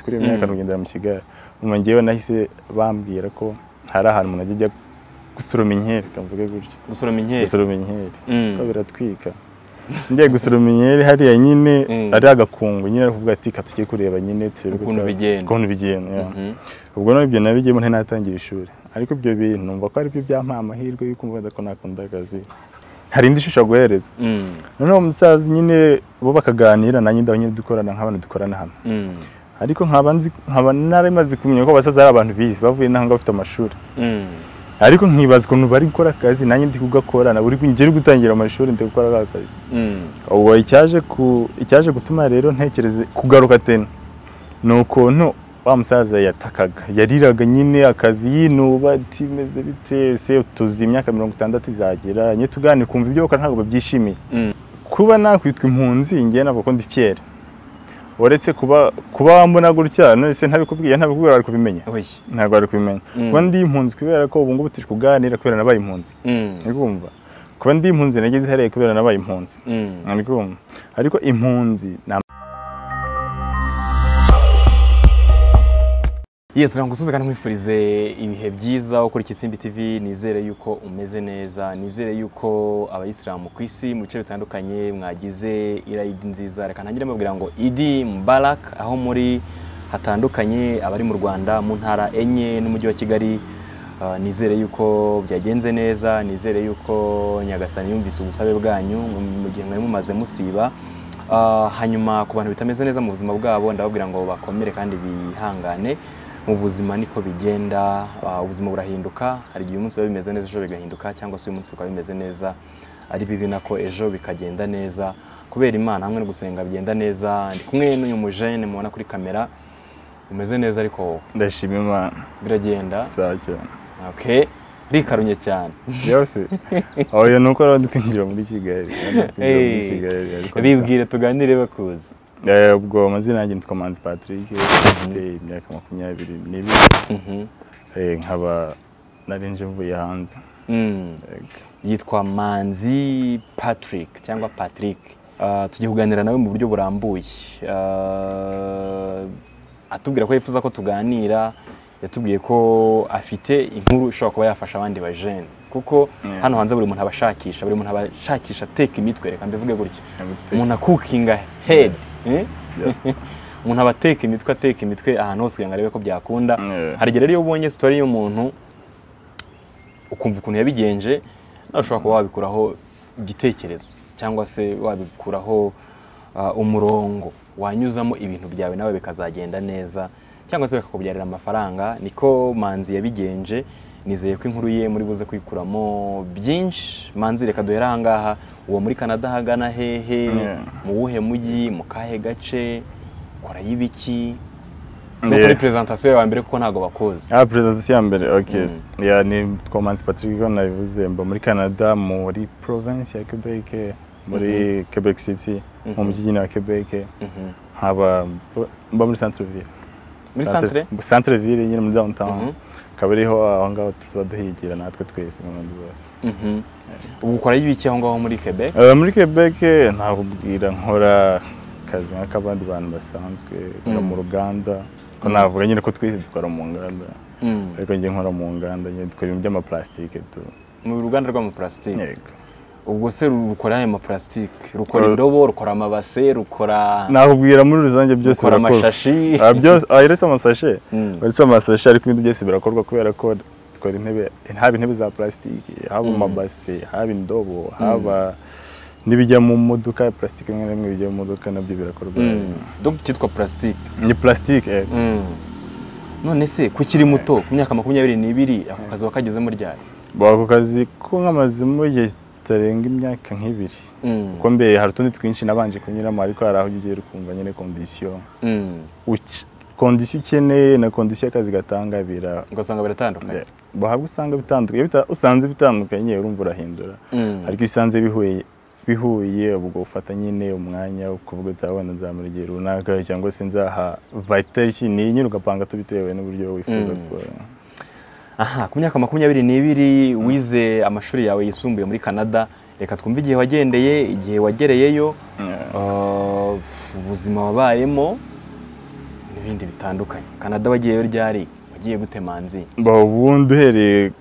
kuri iyo myaka urugendo yamusigaye nyuma ngewe nahise bambwira ko hari ahantu umuntu ajya ajya gusoroma inkeri kavuge gutyo gusoroma inkeri gusoroma inkeri Mm. ko biratwika ngiye gusoroma inkeri hariya nyine Mm. ari agakungu nyine ari kuvuga ati ka tujye kureba nyine turebe ko Ukuntu twaba- bigenda. ukuntu bigenda yeah. Mhm. ubwo nabyo nabigiyemo ntinatangira ishuri ariko ibyo bintu numva ko aribyo byampaye amahirwe y'uko mvuga ko nakunda akazi hari indi shusho aguhereza Mm. noneho umusaza nyine bo bakaganira nanjye ndaho nyine dukorana nk'abantu dukorana hano Mm. ariko nkaba nzi- nkaba narimaze kumenya ko abasaza ari abantu bize bavuye n'aho ngaho bafite amashuri Mm. ariko nkibaza ukuntu bari gukora akazi nanjye ndi kugakora na buri ngeri gutangira amashuri ndi gukora aka kazi Mm. ubwo icyaje ku icyaje gutuma rero ntekereze kugaruka tena ni ukuntu wa musaza yatakaga yariraga nyine akazi yinuba ati meze bite se tuzi imyaka mirongo itandatu izagera nye tuganire kumva ibyo bakora ntabwo babyishimiye Mm. kuba nakwitwa impunzi ngewe ntabwo ko ndi fiere uretse kuba kuba wambona gutya none se ntabikubwiye ntabikubwira wari kubimenya Oyi. ntabwo wari kubimenya Mm. kuba ndi impunzi kubera ko ubu ngubu turi kuganira kubera nabaye impunzi Mm. uri kumva kuba ndi impunzi nageze hariya kubera nabaye impunzi Mm. ari kumva ariko impunzi ni am- Yes, nagusuze kandi nkwifurize ibihe byiza ukora Ikisimbi TV nizere yuko umeze neza nizere yuko abayisilamu ku isi mu bice bitandukanye mwagize irayidi nziza reka ntangire mbabwira ngo idi mubarak aho muri hatandukanye abari mu Rwanda mu ntara enye n'umujyi wa Kigali Uh, nizere yuko byagenze neza nizere yuko nyagasani yumvise ubusabe bwanyu mu- mu gihe mwari mumaze musiba Uh, hanyuma ku bantu bitameze neza mu buzima bwabo ndababwira ngo bakomere kandi bihangane mu buzima niko bigenda uh, ubuzima burahinduka hari igihe umunsi biba bimeze neza ejo bigahinduka cyangwa se uyu munsi bikaba bimeze neza ari bibi nako ejo bikagenda neza kubera imana hamwe no gusenga bigenda neza ndi kumwe n'uyu mujene mubona kuri kamera umeze neza ariko ndashima imana biragenda saa cyane okay rikarunye cyane byose oya ni uko rero ndi kwinjira muri kigali ndi kwinjira muri Eh, kigali ariko bibwire tuganire bakuzi nsa- Eh, ubwo amazina yanjye nitwa manzi patrick mfite imyaka makumyabiri n'ibiri Mhm. Eh, nkaba narinje mvuye hanze Mm. Yego. yitwa manzi patrick cyangwa patrick Ah, tugiye kuganira nawe mu buryo burambuye Ah, atubwira ko yifuza ko tuganira yatubwiye ko afite inkuru ishobora kuba yafasha abandi bajene kuko Yeah. hano hanze buri muntu aba ashakisha buri muntu aba ashakisha ateka imitwe reka mbivuge gutya Abiteka. umuntu akukinga head eh? umuntu aba ateka imitwe ateka imitwe ahantu hose kugira ngo arebe ko byakunda Yeah. hari igihe rero iyo ubonye sitori y'umuntu ukumva ukuntu yabigenje nawe ushobora kuba wabikuraho igitekerezo cyangwa se wabikuraho ah, umurongo wanyuzamo ibintu byawe nawe bikazagenda neza cyangwa se bikakubyarira amafaranga niko manzi yabigenje nizeye ko inkuru ye muri buze kwikuramo byinshi manzi reka duhere ahangaha uwo muri canada ahagana hehe Yeah. mu wuhe mujyi mu kahe gace korayo ibiki no Yeah. kuri presentation yawe mbere kuko ntabwo bakuzi Ah, presentation ya mbere okay Mm. yeah, ni twa manzi patrick ko nabivuze mba muri canada muri province ya quebec muri quebec city mu Mhm. mujyi nyine wa quebec Mhm. nkaba mba muri centre ville muri centre centre ville nyine muri downtown Mhm. akaba ariho aho ngaho tuba duhigira natwe twese nk'abandi bose Mhm. ubu ukorayo ibiki aho ngaho muri quebec Eh, muri quebec ntakubwira nkora akazi nk'ak'abandi bantu basanzwe nkora mu Mm. ruganda ko Mm. navuga nyine ko twese dukora mu nganda Mm. ariko njye nkora mu nganda nyine dukora ibintu by'amaplastike tu mu ruganda rw'amaparasitike yego ubwo se rukora ayo maparasitike rukora Ru- indobo rukora amabase rukora nakubwira muri rusange byose rukora amashashi Ah, byose ah, uretse amasashe Mm. uretse amasashe ariko ibindi byose birakorwa kubera ko dukora intebe haba intebe za plasitike haba Mm. amabase haba indobo haba n'ibijya mu modoka plasitike imwe n'imwe bijya mu modoka nabyo birakorwa Mm. donc cyitwa parasitike ni plasitike eh. Mm. none se kukiri muto ku myaka makumyabiri n'ibiri ako kazi wakagezemo ryari Ba, ako kazi ko nkamazemo igihe kitarenga imyaka nk'ibiri Mm. kuko mbere hari utundi twinshi nabanje kunyuramo ariko hari aho ugera ukumva nyine kondisiyo Mm. uke- kondisiyo ukeneye na kondisiyo akazi gatanga bira ugasanga biratandukanye bahabwa usanga bitandukanye bita- usanze bitandukanye urumva urahindura Mm. ariko iyo usanze bihuye bihuye ubwo ufata nyine umwanya wo kuvuga uti abana nzamura igihe runaka cyangwa se nzaha vitality ni nyine ugapanga tubitewe n'uburyo wifuza Mm. gukora aha ku myaka makumyabiri n'ibiri wize amashuri yawe yisumbuye muri canada reka twumve igihe wagendeye igihe wagereyeyo Yeah. uh, ubuzima wabayemo bindi bitandukanye kanada wagiyeyo ryari wagiye gute manzi Ba, ubundi uhereye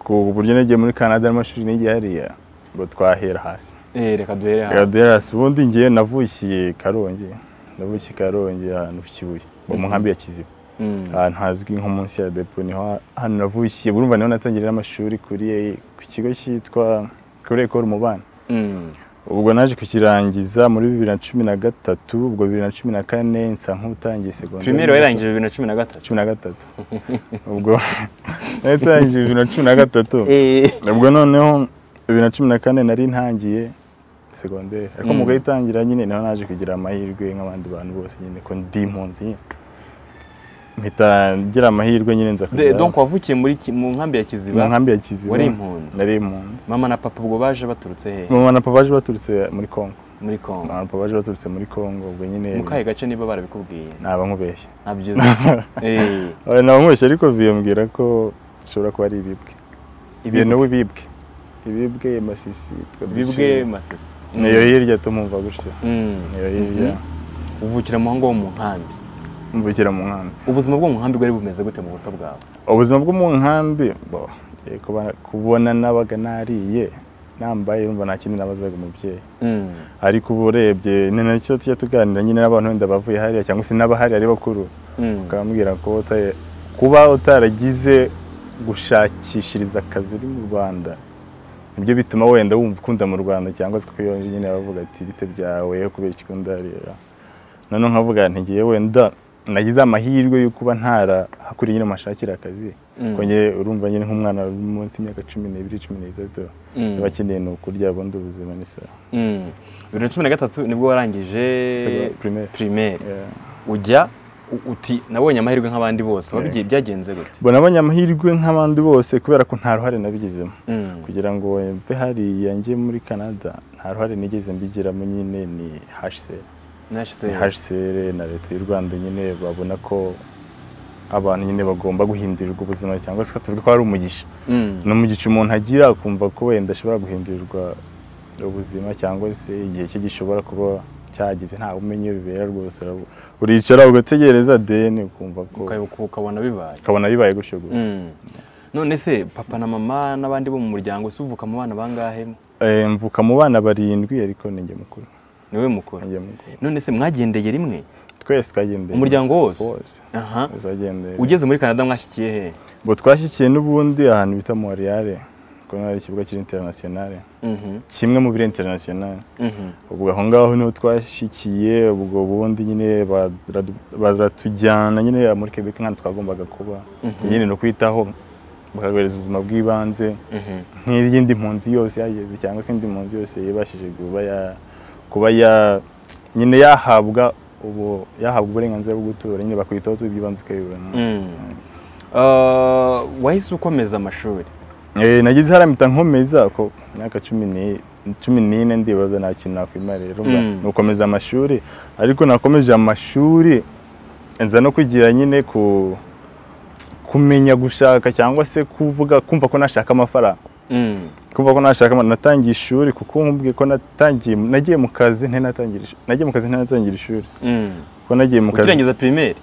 ku buryo nagiye muri canada n'amashuri n'igihe hariya ngo twahera hasi Eh, reka duhere reka hano duhere hasi ubundi ngewe navukiye karongi navukiye karongi ahantu ku kibuye mu Mhm. nkambi ya kiziba Mm. ahantu hazwi nko munsi ya depo niho hano navukiye burumva niho natangiye n'amashuri kuri ku kigo cyitwa kuri ekoro umubano Mm. ubwo naje kukirangiza muri bibiri na cumi na gatatu ubwo bibiri na cumi na kane nsa nk'utangiye segonderi primero yarangije bibiri na cumi na gatatu cumi na gatatu ubwo natangiye bibiri na cumi na gatatu Eh, ubwo noneho bibiri na cumi na kane nari ntangiye segonderi ariko Mm. mu gahitangira nyine niho naje kugira amahirwe nk'abandi bantu bose nyine ko ndi impunzi nyine mpita ngira amahirwe nyine nza de- kujya donc wavukiye muri ki- mu nkambi ya mu kiziba nkambi ya kiziba wari impunzi. nari impunzi mama na papa ubwo baje baturutse he mama na papa baje baturutse muri kongo muri congo mama na papa baje baturutse muri kongo ubwo nyine mu kahe gace niba barabikubwiye naba nkubeshya ntabyo uzi. Eh, Oya, naba nkubeshya ariko biyambwira ko bishobora kuba ari ibibwe ibintu ibibwe- wibibwe ibibwe masisi bibwe masisi Mm. niyo hirya tumumva gutyo Mm. niyo hirya Mhm. uvukira mu ngo wo mu nkambi mvukira mu nkambi ubuzima bwo mu nkambi bwari bumeze gute mu buto bwawe ubuzima bwo mu nkambi bo, eh, kuba- kubona nabaga nariye nambaye urumva nta kindi nabazaga umubyeyi Mm. ariko ubu urebye ni nacyo tujya tuganira nyine n'abantu wenda bavuye hariya cyangwa se n'abahari ari bakuru Mm. bakambwira ko uta- kuba utaragize gushakishiriza akazi uri mu rwanda nibyo bituma wenda wumva ukunda mu rwanda cyangwa se kuko iyo nyine bavuga ati bite byawe kubera iki ukunda hariya noneho nkavuga nti ngiye wenda nagize amahirwe yo kuba ntarahakuriye nyine mashakira akazi Mm. kuko njye urumva nyine nk'umwana uri munsi y'imyaka cumi n'ibiri cumi n'itatu Mm. aba akeneye ni ukurya bundi ubuzima n'isaha Mm. bibiri na cumi na gatatu nibwo warangije Sego- primaire. primaire Yeah. ujya u- uti nabonye amahirwe nk'abandi bose wabigiye byagenze gute Bo nabonye amahirwe nk'abandi bose kubera ko nta ruhare nabigizemo Mm. kugira ngo mve hariya njye muri canada nta ruhare nigeze mbigiramo nyine ni hcr Nashize ni hcr na leta y'u rwanda nyine babona ko abantu nyine bagomba guhindurirwa ubuzima cyangwa se tuvuge ko ari umugisha Mm. ni umugisha umuntu agira akumva ko wenda ashobora guhindurirwa ubuzima cyangwa se igihe cye gishobora kuba cyageze nta umenye iyo bibera rwose urabu- uricara ugategereza deni ukumva ko Ukayoboka ukabona bibaye ukabona bibaye gutyo gusa Mm. none se papa na mama n'abandi bo mu muryango se uvuka mu bana bangahe Eh, mvuka mu bana barindwi ariko ni njye mukuru niwe ni mukuru njye mukuru none se mwagendeye rimwe twese twagendeye Umuryango wose? wose aha tuzagendeye ugeze muri canada mwashyikiye he ngo twashyikiye n'ubundi ahantu bita Montreal kuko naho hari ikibuga kiri international Mhm. kimwe mu biri international Mhm. ubwo aho ngaho niho twashyikiye ubwo bundi nyine baradu- baratujyana nyine muri Quebec nk'ahantu twagombaga kuba Mhm. nyine ni ukwitaho bakaguhereza ubuzima bw'ibanze Mhm. nk'iyindi mpunzi yose yageze cyangwa se indi mpunzi yose yibashije kuba ya kuba ya nyine yahabwa ubu yahabwa uburenganzira bwo gutura nyine bakwitaho tuba iby'ibanze ukabibona Mm. Ah, wahise ukomeza amashuri Eh, nagize haramita nkomeza ko imyaka cumi ni- cumi n'ine ndibaza nta kintu nakwimarira Mm. nukomeza amashuri ariko nakomeje amashuri nza no kugira nyine ku kumenya gushaka cyangwa se kuvuga kumva ko nashaka amafaranga Mm. kumva ko nashaka amafaranga natangiye ishuri kuko nkubwiye ko natangiye nagiye mu kazi ntanatangira ishuri nagiye mu kazi ntanatangira ishuri Mm. kuko nagiye mu kazi ukirangiza primaire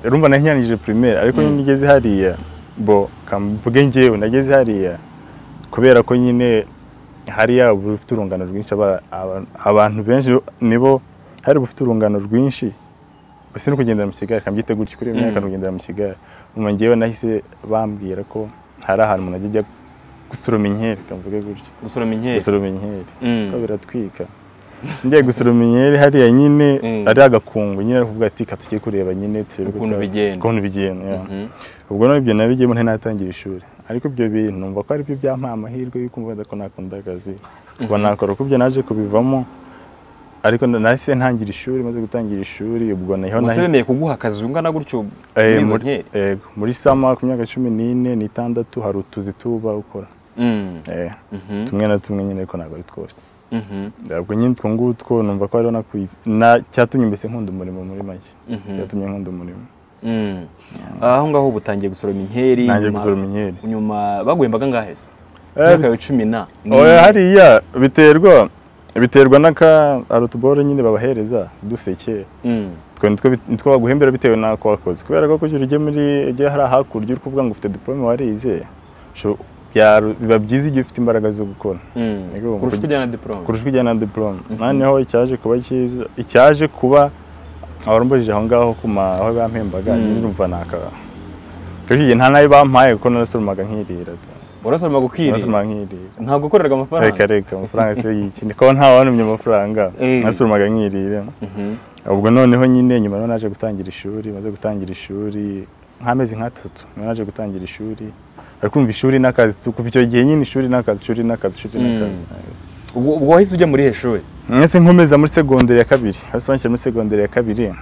rumva nanyanyije primaire ariko Mm. nyine ngeze hariya bo kamvuge ngewe nageze hariya kubera ko nyine hariya uba ufite urungano rwinshi aba- aba- abantu benshi nibo hari uba ufite urungano rwinshi gusa no kugendera mu kigare kabyita gutyo kuri iyo myaka Mm. no kugendera mu kigare nyuma ngewe nahise bambwira ko hari ahantu umuntu ajya ajya gusoroma inkeri kamvuge gutyo gusoroma inkeri gusoroma inkeri Mm. ko biratwika ngiye gusoroma inkeri hariya nyine Mm. ari agakungu nyine ari kuvuga ati ka tujye kureba nyine turebe ko Ukuntu twa- bigenda." ukuntu bigenda yeah. Mhm. ubwo none ibyo nabigiyemo ntanatangira ishuri ariko ibyo bintu numva ko aribyo byampaye amahirwe y'uko mvuga ko nakunda akazi kuba nakora kuko ibyo naje kubivamo ariko na- nahise ntangira ishuri maze gutangira ishuri ubwo niho ubwo se nahi- bemeye kuguha akazi ungana gutyo muri Eh, izo muri- nkeri eh, muri sama ku myaka cumi n'ine n'itandatu hari utuzi tuba ukora Mm. Eh, Mhm. tumwe na tumwe nyine ariko ntabwo ari twose Mhm. ntabwo nyine utwo ngutwo numva ko hariho nakwi- na cyatumye mbese nkunda umurimo muri make Mhm. cyatumye nkunda umurimo Mm. aho ngaho uba utangiye gusoroma inkeri nanjye nyuma- gusoroma inkeri nyuma baguhembaga ngahe se Eh, imyaka ya cumi na oya hariya biterwa biterwa n'aka arutuboro nyine babahereza duseke Mm. twe nitwo baguhembera bitewe n'ako wakoze kubera ko kugira ujye muri ujye hariya hakurya uri kuvuga ngo ufite diporome warize sho- bya- biba byiza igihe ufite imbaraga zo gukora Niko kurusha kuvuga. ujyana diporome kurusha ujyana na diporome noneho icyaje kuba cyiza icyaje kuba abarumbujije aho ngaho ku ma aho bampembaga Mm. ndumva naka icyo gihe nta nayo bampaye kuko narasoromaga nkirira urasoroma gukwiriye narasoromaga nkirira ntabwo ukoreraga reka amafaranga reka amafaranga se y'iki niko ntawantumye amafaranga Eh. narasoromaga nkirira Mhm. ubwo noneho nyine nyuma naho naje gutangira ishuri maze gutangira ishuri nk'amezi nk'atatu niho naje gutangira ishuri ari kumva ishuri n'akazi tu- kuva icyo gihe nyine ishuri n'akazi ishuri n'akazi ishuri n'akazi ubwo ubwo wahise ujya muri heshuri mwese nkomeza muri segonderi ya kabiri hasi banshyira muri segonderi ya kabiri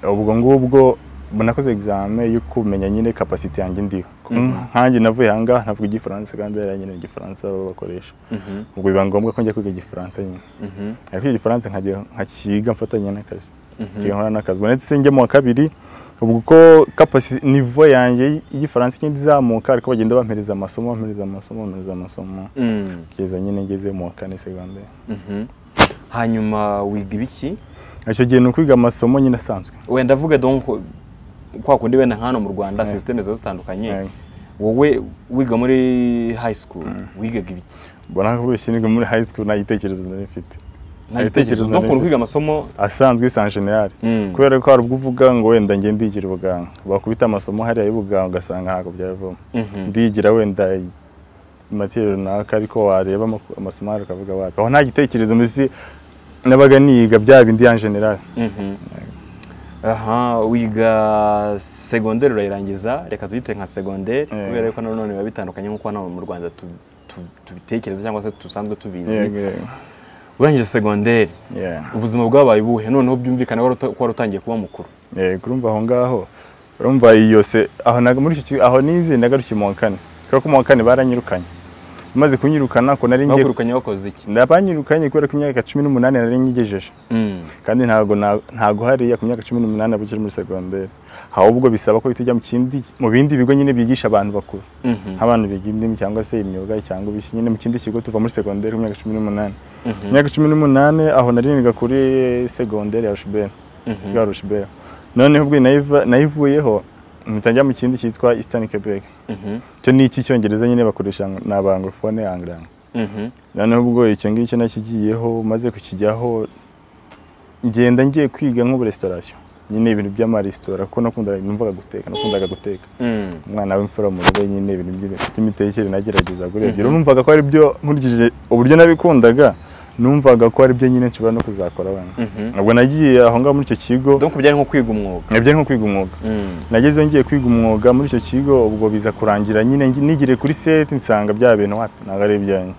ubwo ngubwo mbona nakoze egizame yo kumenya nyine kapasite yanjye ndiho nkanjye navuye aha ngaha navuga igifaransa kandi yari nyine igifaransa baba bakoresha ubwo biba ngombwa ko njya kwiga igifaransa nyine ariko icyo gifaransa nkajya nkakiga mfatanya n'akazi kiga nkora n'akazi ubwo ndetse njya mu wa kabiri ubwo uko kapasi nivo yanjye y'igifaransa igenda izamuka ariko bagenda bampereza amasomo bampereza amasomo bampereza amasomo kugeza nyine ngeze mu wa kane segonderi hanyuma wiga ibiki icyo gihe ni ukwiga amasomo nyine asanzwe wenda ndavuga donc kwa kundi wenda nk'ano mu rwanda Eh. sisiteme ziba zitandukanye Eh. wowe wiga muri high school wigaga ibiki mbona ko bishya niga muri high school nta gitekerezo nari mfite nta Ibitekerezo gitekerezo nari n'ukuntu mfite. kwiga amasomo asanzwe san generale Mm. kubera ko hari ubwo uvuga ngo wenda njye ndigira ubuganga bakubita amasomo hariya y'ubuganga ugasanga ntabwo byavamo Mhm. ndigira wenda materi runaka ariko wareba amaku- amasomo hariya ukavuga wapi aho nta gitekerezo mbese nabaga niga bya bindi ya generale Mhm. aha wiga segonderi urayirangiza reka tuyite nka segonderi Eh. kubera ko nanone biba bitandukanye nk'uko hano mu rwanda tu- tu- tubitekereza cyangwa se dusanzwe tubizi Yego, urangije segonderi yeah. ubuzima bwabaye ubuhe noneho byumvikana wari uta- ko wari utangiye kuba mukuru yego urumva aho ngaho urumva iyo se aho naga muri icyo kigo- aho nize nagarukiye mu wa kane kubera ko mu wa kane baranyirukanye maze kunyirukana ko nari ngiye bakurukanye wakoze iki Nabanyirukanye kubera ko imyaka cumi n'umunani nari nyigejeje Mm. kandi ntabwo na- ntabwo hariya ku myaka cumi n'umunani aba ukiri muri segonderi ahubwo bisaba ko uhita ujya mu kindi mu bindi bigo nyine byigisha abantu bakuru Mhm. nk'abantu biga indimi cyangwa se imyuga cyangwa ibiki nyine mu kindi kigo tuva muri segonderi ku myaka cumi n'umunani Mhm. mu myaka cumi n'umunani aho nari niga kuri segonderi ya rushiberi Mhm. rwa rushiberi noneho ubwo nayiva- nayivuyeho mpita njya mu kindi cyitwa eastern quebec Mhm. icyo ni icy'icyongereza nyine bakoresha ni abanglofone angirango Mhm. noneho ubwo icyo ngicyo nakigiyeho maze kukijyaho ngenda ngiye kwiga nk'uburesitorasiyo nyine ibintu by'amaresitora kuko nakundaga numvaga guteka nakundaga guteka Mm. umwana w'imfura mu rugo nyine ibintu by'ib- by'imitekere nagerageza kuri ibyo numvaga ko ari byo nkurikije uburyo nabikundaga numvaga ko ari byo nyine nshobora no kuzakora abana Mhm. ubwo nagiye aho ngaho muri icyo kigo donc byari nko kwiga umwuga nabyari nko kwiga umwuga Mm. nageze ngiye kwiga umwuga muri icyo kigo ubwo biza kurangira nyine ngi- nigiriye kuri seti nsanga bya bintu wapi ntabwo ari ibyanjye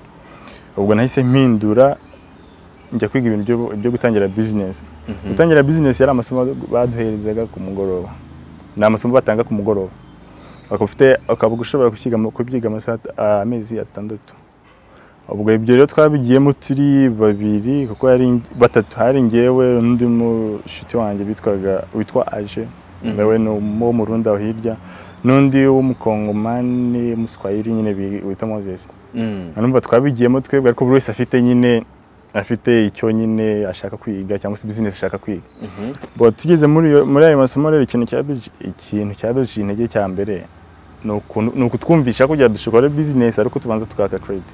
ubwo nahise mpindura njya kwiga ibintu byo- byo gutangira bizinesi Mhm. gutangira bizinesi yari amasomo baduherezaga ku mugoroba ni amasomo batanga ku mugoroba ukaba ufite- ukaba ushobora gusiga mu- kubyiga amasaha at- amezi atandatu ubwo ibyo rero twabigiyemo turi babiri kuko yari batatu hari ngewe n'undi mushuti wanjye bitwaga witwa aje nawe ni uwo mu rundi aho hirya n'undi w'umukongomani w'umuswahili nyine bi- witwa moses Mm. numva twabigiyemo twebwe ariko buri wese afite nyine afite icyo nyine ashaka kwiga cyangwa se bizinesi ashaka kwiga Mhm. bo tugeze muri iyo- muri ayo masomo rero ikintu cyaduci- ikintu cyaduciye intege cya mbere ni ukuntu- ni ukutwumvisha ko dushobora bizinesi ariko tubanza tukaka kredit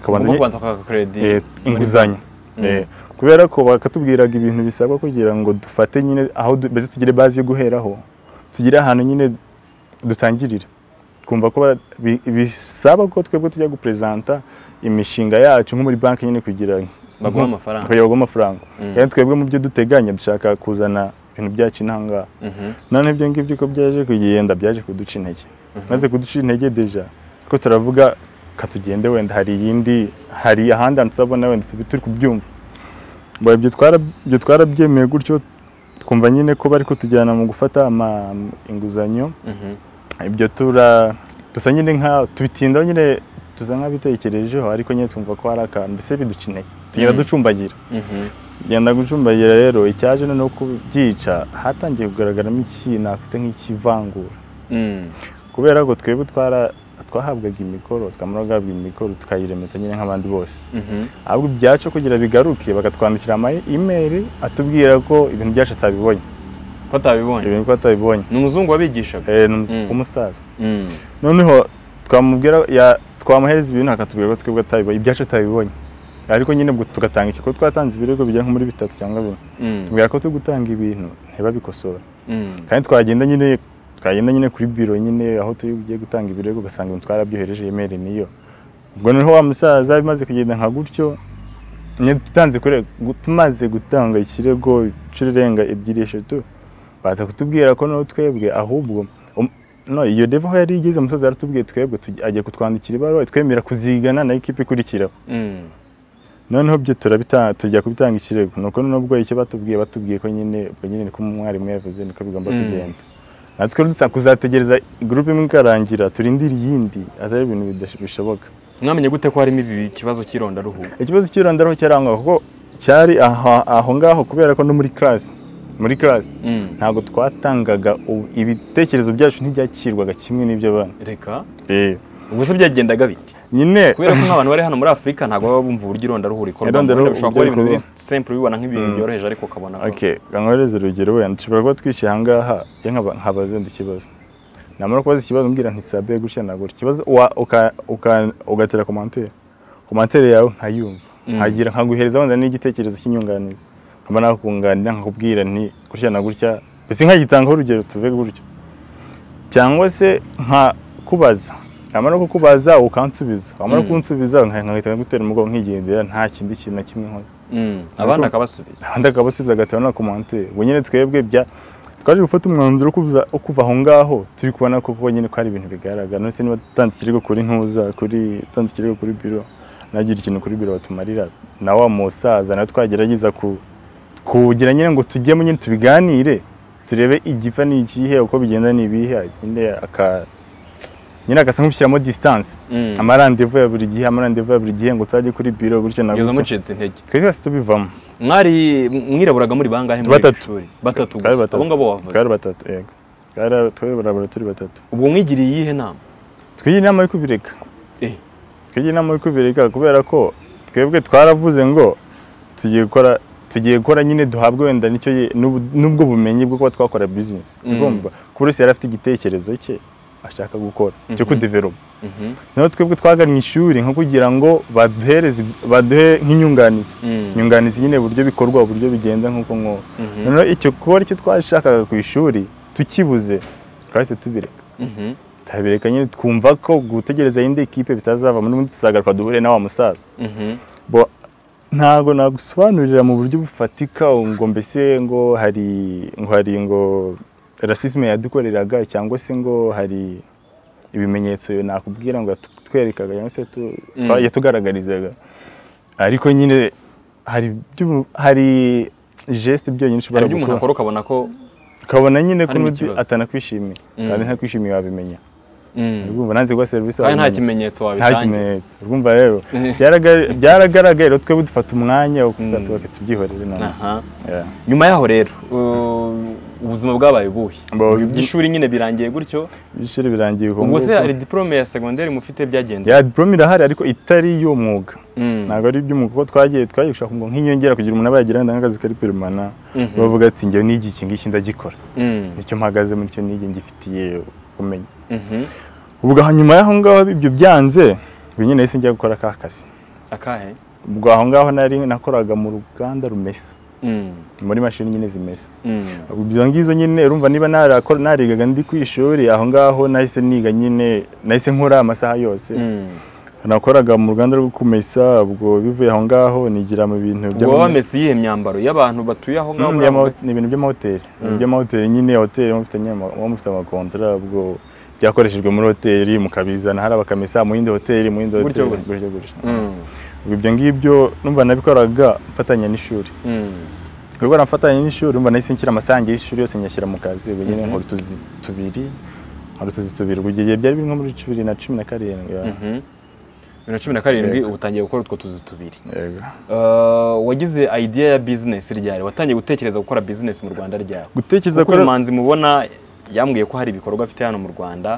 Ugomba kubanza kwaka credit Eh, inguzanyo Mm. Eh, kubera ko bakatubwiraga ibintu bisabwa kugira ngo dufate nyine aho du- mbese tugire bazi yo guheraho tugire ahantu nyine dutangirira twumva ko ba- bi- bisaba ko twebwe tujya guperezanta imishinga yacu nko muri banki nyine kugira baguha nko- amafaranga kugira baguhe amafaranga Mm. kandi twebwe mu byo duteganya dushaka kuzana ibintu byacu inahangaha Mhm. noneho ibyo ngibyo ko byaje kugenda byaje kuduca intege Mhm. maze kuduca intege deja ko turavuga katugende wenda hari iyindi hari ahandi hantu tuzabona wenda tubi turi kubyumva Bo ibyo twara ibyo twarabyemeye gutyo twumva nyine ko bari kutujyana mu gufata ama inguzanyo Mhm. ibyo tura dusa nyine nka tubitindaho nyine tuza nk'abitekerejeho ariko nyine twumva ko hari akantu mbese biduca intege tugenda Mm. ducumbagira Mhm. genda gucumbagira rero icyaje noneho kubyica hatangiye kugaragaramo iki nakwita nk'ikivangura Mm. kubera ko twebwe twara twahabwaga imikoro twamara guhabwa imikoro tukayiremeta nyine nk'abandi bose Mhm. ahubwo ibyacu kugira bigaruke bakatwandikira ama imeri atubwira ko ibintu byacu atabibonye ko atabibonye ibintu ko atabibonye ni umuzungu wabigishaga Eh, ni umuzi- Mm. umusaza Mm. noneho twamubwira ya- twamuhereza ibintu akatubwira ko twebwe atabibonye ibyacu atabibonye ariko nyine ubwo tugatanga iki ko twatanze ibirego bigera nko muri bitatu cyangwa bine Mm. tubwira ko turi gutanga ibintu ntibabikosora Mm. kandi twagenda nyine twagenda nyine kuri biro nyine aho turi bugiye gutanga ibirego ugasanga ibintu twarabyohereje email niyo ubwo noneho wa musaza bimaze kugenda nka gutyo nyine dutanze kure gu- tumaze gutanga ikirego inshuro irenga ebyiri eshatu baza kutubwira ko noneho twebwe ahubwo um- no iyo deva aho yari igeze umusaza yaratubwiye twebwe tujya- agiye kutwandikira ibaruwa itwemera kuzigana na ekipa ikurikiraho Mm. noneho byo turabitanga tujya kubitanga ikirego nuko noneho ubwo icyo batubwiye batubwiye ko nyine ubwo nyine niko umwarimu yavuze niko bigomba Mm. kugenda natwe rero dusa kuzategereza gurupe imwe ikarangira turindire iyindi atari ibintu bidash- bishoboka mwamenye gute ko harimo ibi ikibazo cy'irondaruhu ikibazo cy'irondaraho cyarangwaga kuko cyari aha- aho ngaho kubera ko no muri karasi muri karasi Mm. ntabwo twatangaga u- ibitekerezo byacu ntibyakirwaga kimwe n'iby'abana reka Eh, ubwo se byagendaga biti nyine kubera ko nk'abantu bari hano muri afurika ntabwo baba bumva uburyo irondaruhu rikorwa Irondaruhu Wenda bishobora kuba ari uburyo ibintu biri rikorwa. simple ubibona nk'ibintu Mm. byoroheje ariko ukabona ko- Okay, gankohereze urugero wenda dushobora kuba twishyira aha ngaha iyo nkaba- nkabaza wenda ikibazo namara kubaza ikibazo mbwira nti sabe gutya nagura ikibazo wa- uka- uka- ugatira komantere komantere yawe nkayumva Mm. nkagira nkaguhereza wenda n'igitekerezo cy'inyunganizi nkaba nakunganira nkakubwira nti gutya na gutya mbese nkagitangaho urugero tuve gutyo cyangwa se nkakubaza namara kukubaza ukansubiza wamara Mm. kunsubiza nka- nkahita ngutera umugongo nkigendera nta kindi kintu na kimwe nkora Mm. abana akabasubiza andi akabasubiza agataba na komantere ubwo nyine twebwe bya twaje gufata umwanzuro wo kuvuza- wo kuva aho ngaho turi kubona ko kuko nyine ko hari ibintu bigaragara none se niba dutanze ikirego kuri ntuza kuri utanze ikirego kuri biro nagira ikintu kuri biro batumarira na wa musaza nawe twagerageza ku kugira nyine ngo tujyemo nyine tubiganire turebe igifa ni ikihe uko bigenda ni ibihe nyine aka nyine agasa nk'ushyiramo distance Mm. amarandevu ya buri gihe amarandevu ya buri gihe ngo uzajye kuri biro gutyo na kugeza gutyo mucitse intege twese twese tubivamo mwari mwiraburaga muri bangahe muri Batatu. ishuri batatu gusa. Twari batatu. abo ngabo wavuze twari batatu yego twari twari barabara turi batatu ubwo mwigiriye iyihe nama twigira inama yo kubireka Eh. twigira inama yo kubireka kubera ko twebwe twaravuze ngo tugiye gukora tugiye gukora nyine duhabwe wenda nicyo ye- n'ubu- n'ubwo bumenyi bwo kuba twakora bizinesi Mm. ugomba kuko buri wese yari afite igitekerezo cye ashaka gukora cyo Mhm. kudeveropa Mhm. noneho twebwe twagannye ishuri nko kugira ngo baduhereze baduhe nk'inyunganizi Mm. inyunganizi nyine uburyo bikorwa uburyo bigenda nk'uko nk'uko Mhm. noneho icyo kuba aricyo twashakaga ku ishuri tukibuze twahise tubireka Mhm. turabireka nyine twumva ko gutegereza indi ekipe bitazavamo n'ubundi tuzagaruka duhure na wa musaza Mhm. Bo- ntago nagusobanurira mu buryo bufatika ngo mbese ngo hari ngo hari ngo rasisme yadukoreraga cyangwa se ngo hari ibimenyetso nakubwira ngo yatwerekaga cyangwa se tu- Mm. twa- yatugaragarizaga ariko nyine hari ibyo- hari geste byonyine hari ushobora ibyo umuntu gukora akora ukabona ko ukabona nyine ko Harimo n'undi ikibazo. atanakwishimiye Mm. kandi ntakwishimiye wabimenya Mm. urumva nanze guha serivisi kandi nta wabimenya. kimenyetso nta wabitangira kimenyetso urumva rero byaraga- byaragaragaye rero twebwe dufata umwanya wo kuvuga Mm. tuba tubyihorere noneho Aha. Yeah. nyuma yaho rero uh, ubuzima bwabaye buhe Bwabaye Ibihe bwiza. by'ishuri nyine birangiye gutyo ishuri birangiye uko ubwo se nguko. hari diporome ya segonderi mufite byagenze ya diplome irahari ariko itari y'uwo mwuga Mm. ntabwo ari iby'umwuga kuko twagiye twagiye gushaka ngo nk'inyongera kugira umuntu aba yagira wenda nk'akazi kari perumana Mhm. bavuga ati njyewe n'igi iki ngiki ndagikora Mm. nicyo mpagaze muri cyo n'igi ngifitiye ubumenyi Mhm. ubwo hanyuma y'aho ngaho ibyo byanze ubwo nyine nahise njya gukora ka kazi akahe ubwo aho ngaho nari nakoraga mu ruganda rumesa Mm. muri mashini nyine zimesa Mm. ibyo ngizo nyine urumva niba narakora narigaga ndi ku ishuri aho ngaho nahise niga nyine nahise nkora amasaha yose Mm. nakoraga mu ruganda rwo kumesa ubwo bivuye aho ngaho nigira mu bintu ubwo wamese iyihe myambaro y'abantu batuye aho ngaho Mm, muri y'ama- ako- ni ibintu by'amahoteli Mm. ibintu by'amahoteli nyine hoteli muba mufitanye ama- muba mufite amakontora ubwo byakoreshejwe muri hoteli mukabizana hariya bakamesa mu yindi hoteli mu yindi Gutyo hoteli gutyo gutyo. gutyo. Mm. Ubwo ibyo ngibyo numva nabikoraga mfatanya n'ishuri Mm. ubwo nafatanya n'ishuri umva nahise nshyira amasange y'ishuri yose nyashyira mu kazi ubwo nyine Mhm. nkora utuzi tubiri nkora utuzi tubiri ubwo igihe byari biri nko muri bibiri na cumi na karindwi ya- Mhm. bibiri na cumi na karindwi Yego. ubu utangiye gukora utwo tuzi tubiri yego Uh, wagize idea ya bizinesi ryari watangiye gutekereza gukora bizinesi mu rwanda ryari gutekereza kuko ko uyu muhanzi mubona yambwiye ko hari ibikorwa afite hano mu rwanda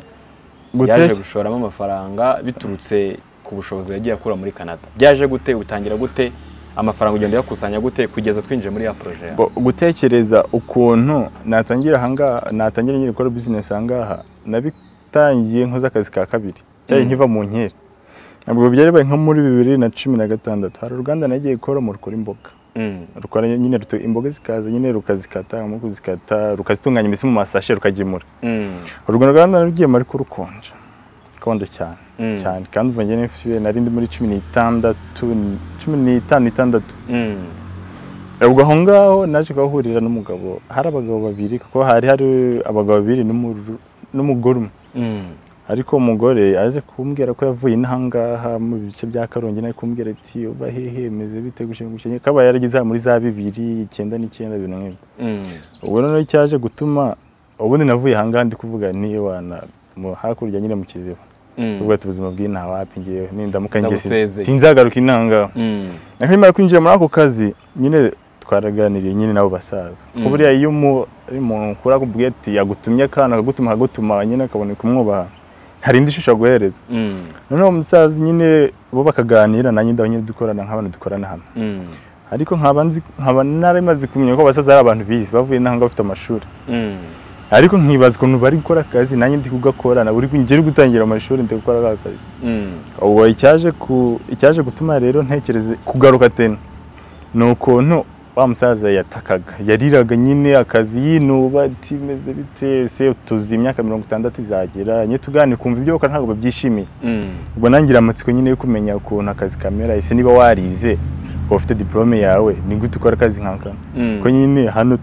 yaje gute gushoramo amafaranga biturutse ku bushobozi yagiye akura muri canada byaje gute utangira gute amafaranga ugenda uyakusanya gute kugeza twinjiye muri ya poroje yawe Bo- gutekereza ukuntu natangira ahangaha natangira nyine gukora bizinesi ahangaha nabitangiye nkoze akazi ka kabiri cyari Mm. nkiva mu nkeri ntabwo byari bibaye nko muri bibiri na cumi na gatandatu hari uruganda nagiye gukora mu rukora imboga Mm. rukora nyine ruto- imboga zikaza nyine rukazikata mu kuzikata rukazitunganya mbese mu masashe rukagemura Mm. urwo ruganda narugiyemo ariko rukonja rukonje cyane Mm. cyane kandi umva njye nifitiye nari ndi muri cumi n'itandatu cumi n'itanu itandatu Mm. ubwo aho ngaho naje kuhahurira n'umugabo hari abagabo babiri kuko hari hari abagabo babiri n'umuru- n'umugore umwe Mm. ariko umugore aje kumbwira ko yavuye inahangaha mu bice bya karongi nawe kumbwira ati uba hehe meze bite gushinga gushinga kaba yaragize hano muri za bibiri icyenda n'icyenda ibintu nk'ibyo Mm. ubwo noneho cyaje gutuma ubundi navuye ahangaha ndi kuvuga niwana hakurya nyine mu kiziba Mm. ubwo ati ubuzima bw'inaha wapi ngewe nindamuka ngewe Ndabusezeye. sinzagaruka inahangaha Mm. ariko nyuma yo kwinjira muri ako kazi nyine twaraganiriye nyine nabo basaza Mm. ko buriya iyo umu- ari umuntu ukura akubwiye ati yagutumye akana akagutuma akagutuma nyine akaboneka umwubaha hari indi shusho aguhereza Mm. noneho umusaza nyine bo bakaganira nanjye ndaho nyine dukorana nk'abantu dukorana hamwe Mm. ariko nkaba nzi- nkaba narimaze kumenya ko abasaza ari abantu bize bavuye n'aho ngaho bafite amashuri Mm. ariko nkibaza ukuntu bari gukora akazi nanjye ndi kugakora na buri ngeri gutangira amashuri ndi gukora aka kazi Mm. ubwo icyaje ku icyaje gutuma rero ntekereze kugaruka tena ni ukuntu wa musaza yatakaga yariraga nyine akazi yinuba ati meze bite se tuzi imyaka mirongo itandatu izagera nyine tuganira ukumva ibyo bakora ntabwo babyishimiye Mm. ubwo nangira amatsiko nyine yo kumenya ukuntu akazi kamera ese niba warize ukaba ufite diporome yawe ni gute ukora akazi nkaka Mm. ko nyine hano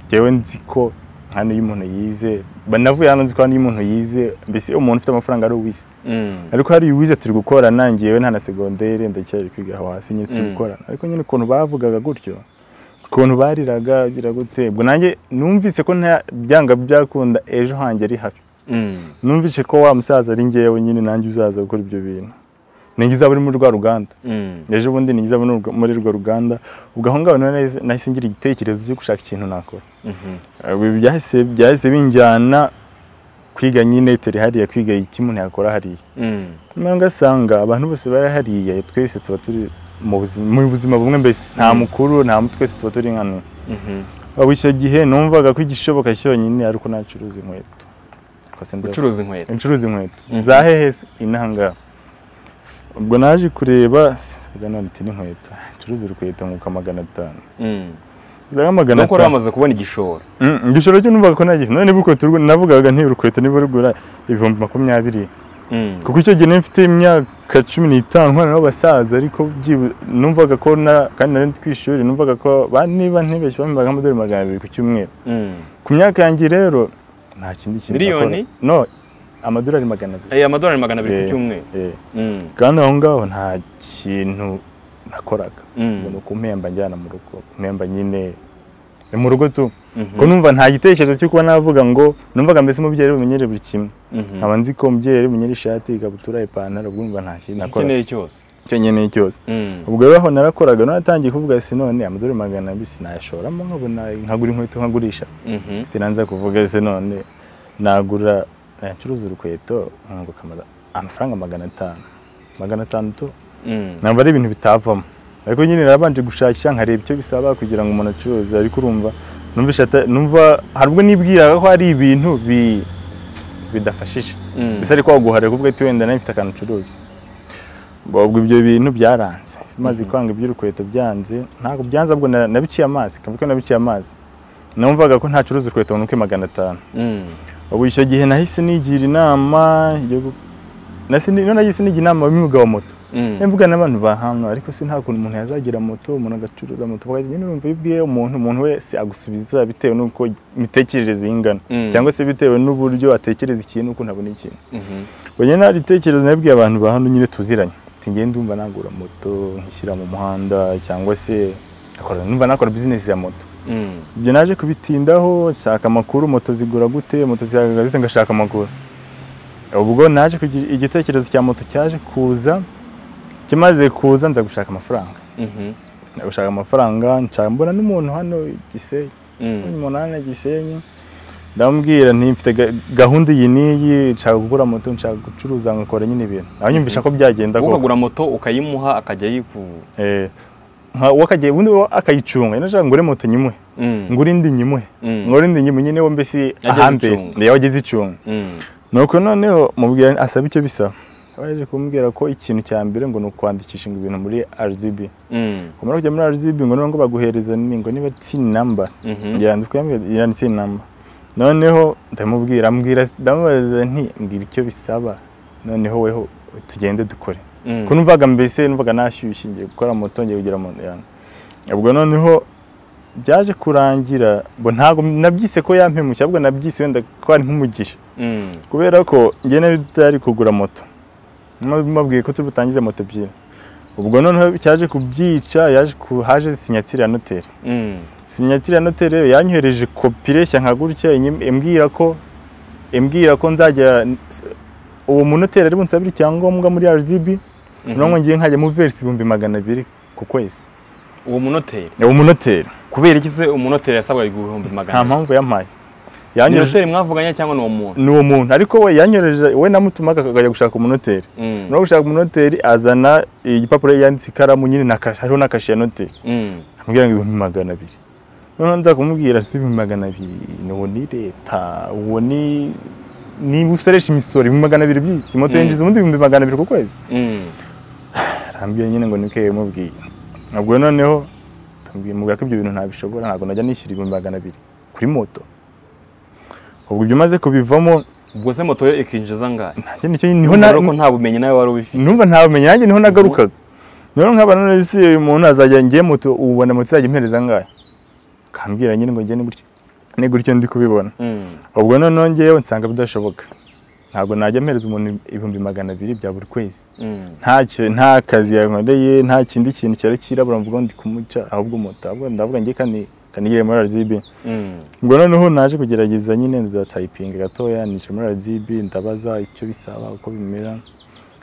jyewe nzi ko hano iyo umuntu yize banavuye hano nzi ko hano iyo umuntu yize mbese umuntu ufite amafaranga ari uwize Mm. ariko hari uwize turi gukorana ngewe nta na segonderi ndacyari kwiga aho hasi nyine turi Mm. gukorana ariko nyine ukuntu bavugaga gutyo ukuntu bariraga ugira gute ubwo nanjye numvise ko nta byanga byakunda ejo hanjye ari habi Mm. numvise ko wa musaza ari ngewe nyine nanjye uzaza gukora ibyo bintu ninjye uzaba uri muri rwa ruganda Mm. ejo bundi ninjye uzaba uri muri rwa ruganda ubwo aho ngaho naho nahise- nahise ngira igitekerezo cyo gushaka ikintu nakora Mhm. Ubu byahise byahise binjyana kwiga nyine turi hariya kwiga icyo umuntu yakora hariya Mm. noneho ugasanga abantu bose bari hariya twese tuba turi mu buzima, mu buzima bumwe mbese nta Mm. mukuru nta muto twese tuba turi nkano Mhm. ubu icyo gihe numvaga ko igishoboka cyonyine ari uko nacuruza inkweto Ubwo se ndeba- Ucuruza inkweto. ncuruza inkweto Mhm. za hehe se inahangaha ubwo naje kureba se, reka none iti n'inkweto ncuruza urukweto nkuko magana atanu Mm. Rero magana Nuko wari atanu wamaze kubona igishoro. Mm, igishoro cyo numvaga ko nagihe none niba urukweto rugura- navugaga nti urukweto niba rugura ibihumbi makumyabiri Mm. kuko icyo gihe nari mfite imyaka cumi n'itanu nkorana n'abasaza ariko byibu- numvaga ko na- kandi nari ndi ku ishuri numvaga ko ba- niba ntibeshye bambaga nk'amadolari magana abiri ku cyumweru Mm. ku myaka yanjye rero nta kindi kintu Miliyoni? nakora. no amadolari magana abiri Eh, amadorari magana abiri Eh, ku cyumweru. eh. Mm. kandi aho ngaho nta kintu nakoraga Mm. ubwo ni ukumpemba njyana mu rugo kumpemba nyine ni mu rugo tu Mhm. ko numva nta gitekerezo cyo kuba navuga ngo numvaga mbese umubyeyi ari bumenyere buri kimwe Mhm. nkaba nzi ko umubyeyi ari bumenyere ishati ikabutura ipantaro ubwo numva nta kintu Icyo nakora ukeneye cyose. icyo nkeneye cyose Mm. ubwo rero aho narakoraga naratangiye kuvuga si none amadorari magana abiri sinayashoramo nkabona nkagura inkweto nkagurisha Mhm. nanza kuvuga se none nagura nacuruza urukweto nkunguka ama- amafaranga magana atanu magana atandatu Mm. ntabwo ari ibintu bitavamo ariko nyine narabanje gushakisha nkareba icyo bisaba kugira ngo umuntu acuruze ariko urumva numvisha ata- numva hari ubwo nibwiraga ko hari ibintu bi- bidafashije Mm. mbese ariko waguhariye kuvuga ati wenda nawe mfite akantu ucuruza Ubwo- ubwo ibyo bintu byaranze maze Mhm. kwanga iby'urukweto byanze ntabwo byanze ahubwo na- nabiciye amazi kavuga ko nabiciye amazi numvaga ko ntacuruza urukweto ngo nuke magana atanu Mm. ubu icyo gihe nahise nigira inama yo gu- nahise ni- noneho nahise nigira inama y'umwuga wa moto Mm. Niba mvuga n'abantu bahamwa ariko se nta kuntu umuntu yazagira moto umuntu agacuruza moto bwa nyine urumva iyo ubwiye umuntu umuntu wese agusubiza bitewe n'uko imitekerereze ye ingana Mm. cyangwa se bitewe n'uburyo atekereza ikintu ukuntu abona ikintu Mhm. ubwo nyine hari igitekerezo nabwiye abantu ba hano nyine tuziranye ati ngewe ndumva nagura moto nkishyira mu muhanda cyangwa se akora numva nakora bizinesi ya moto Mm. ibyo naje kubitindaho nshaka amakuru moto zigura gute moto zihagaze zite ngashaka amakuru ubwo naje kugira igitekerezo cya moto cyaje kuza kimaze kuza nza gushaka amafaranga Mhm. nza gushaka amafaranga nshaka mbona n'umuntu hano i Gisenyi Mm. umuntu hano i Gisenyi ndamubwira nti mfite ga- gahunda iyi n'iyi nshaka kugura moto nshaka gucuruza nkakora nyine ibintu nawe nyumvisha ko byagenda Wowe koko ukagura moto ukayimuha akajya yiku Eh, nka wakagiye ubundi we akayicunga nashaka ngure moto nyimuhe Mm, ngure indi nyimuhe mm, ngure indi nyimuhe nyine we mbese Ageze ahambere icunga. niyo ageze icunga mm, nuko noneho mubwira asaba icyo bisaba baje kumbwira ko ikintu cya mbere ngo ni ukwandikisha ngo ibintu muri RGB mm, kumara kujya muri RGB ngo niba ngo baguhereza ni ngo niba tin number mhm, yandika yanditse number noneho ndamubwira ambwira ndamubaza nti mbwira icyo bisaba noneho weho tugende dukore mm, ko numvaga mbese numvaga nashyushye ngiye gukora moto ngiye kugira mu yantu ubwo noneho byaje kurangira ngo ntabwo nabyise ko yampemukiye ahubwo nabyise wenda ko ari nk'umugisha mm, kubera ko njye nawe tutari kugura moto mabwiye ko tubutangize moto ebyiri ubwo noneho cyaje kubyica yaje ku- haje sinyatire ya noteri mm, sinyatire ya noteri rero yanyohereje kopi reshya nka gutya inyim- imbwira ko imbwira ko nzajya uwo munoteri ari bunsabire icyangombwa muri RGB mhm. noneho ngiye nkajya mu verisi ibihumbi magana abiri ku kwezi uwo munoteri uwo munoteri kubera iki se umunoteri yasabwa ibihumbi magana nta abiri? mpamvu yampaye ni yanyohereje noteri mwavuganye cyangwa ni uwo muntu ni uwo muntu ariko we yanyohereje we namutumaga akajya gushaka umunoteri Mm, no gushaka umunoteri azana igipapuro yanditse ikaramu nyine na kashi hariho na kashi ya noteri mm, amubwira ngo ibihumbi magana abiri noneho nza kumubwira si ibihumbi magana abiri ni uwo ni leta uwo ni niba usoresha imisoro ibihumbi magana abiri by'iki moto Mm. yinjiza ubundi ibihumbi magana abiri ku kwezi mm, arambwira nyine ngo nike yamubwiye ubwo noneho tambwiye mubwira ko ibyo bintu ntabishobora ntabwo najya nishyura ibihumbi magana abiri kuri moto ubwo ibyo maze kubivamo ubwo se moto yo ikinjiza angahe nanjye nicyo niho na niho ko nta bumenyi nawe wari ubifite numva nta bumenyi nanjye niho nagarukaga noneho nk'abantu none se uyu muntu azajya ngiye moto ubona moto izajya impereza angahe kambwira nyine ngo njye ni gutya ni gutyo ndi kubibona Mm, ubwo noneho ngewe nsanga bidashoboka ntabwo najya mpereza umuntu ibihumbi magana abiri bya buri kwezi mm, ntacyo nta kazi yankoreye nta kindi kintu cyari kirabura mvuga ngo ndi kumuca ahubwo moto ahubwo ndavuga ngiye kandi kanigire muri RGB mm, ubwo noneho naje kugerageza nyine ndatayipinga gatoya nica muri RGB ndabaza icyo bisaba uko bimera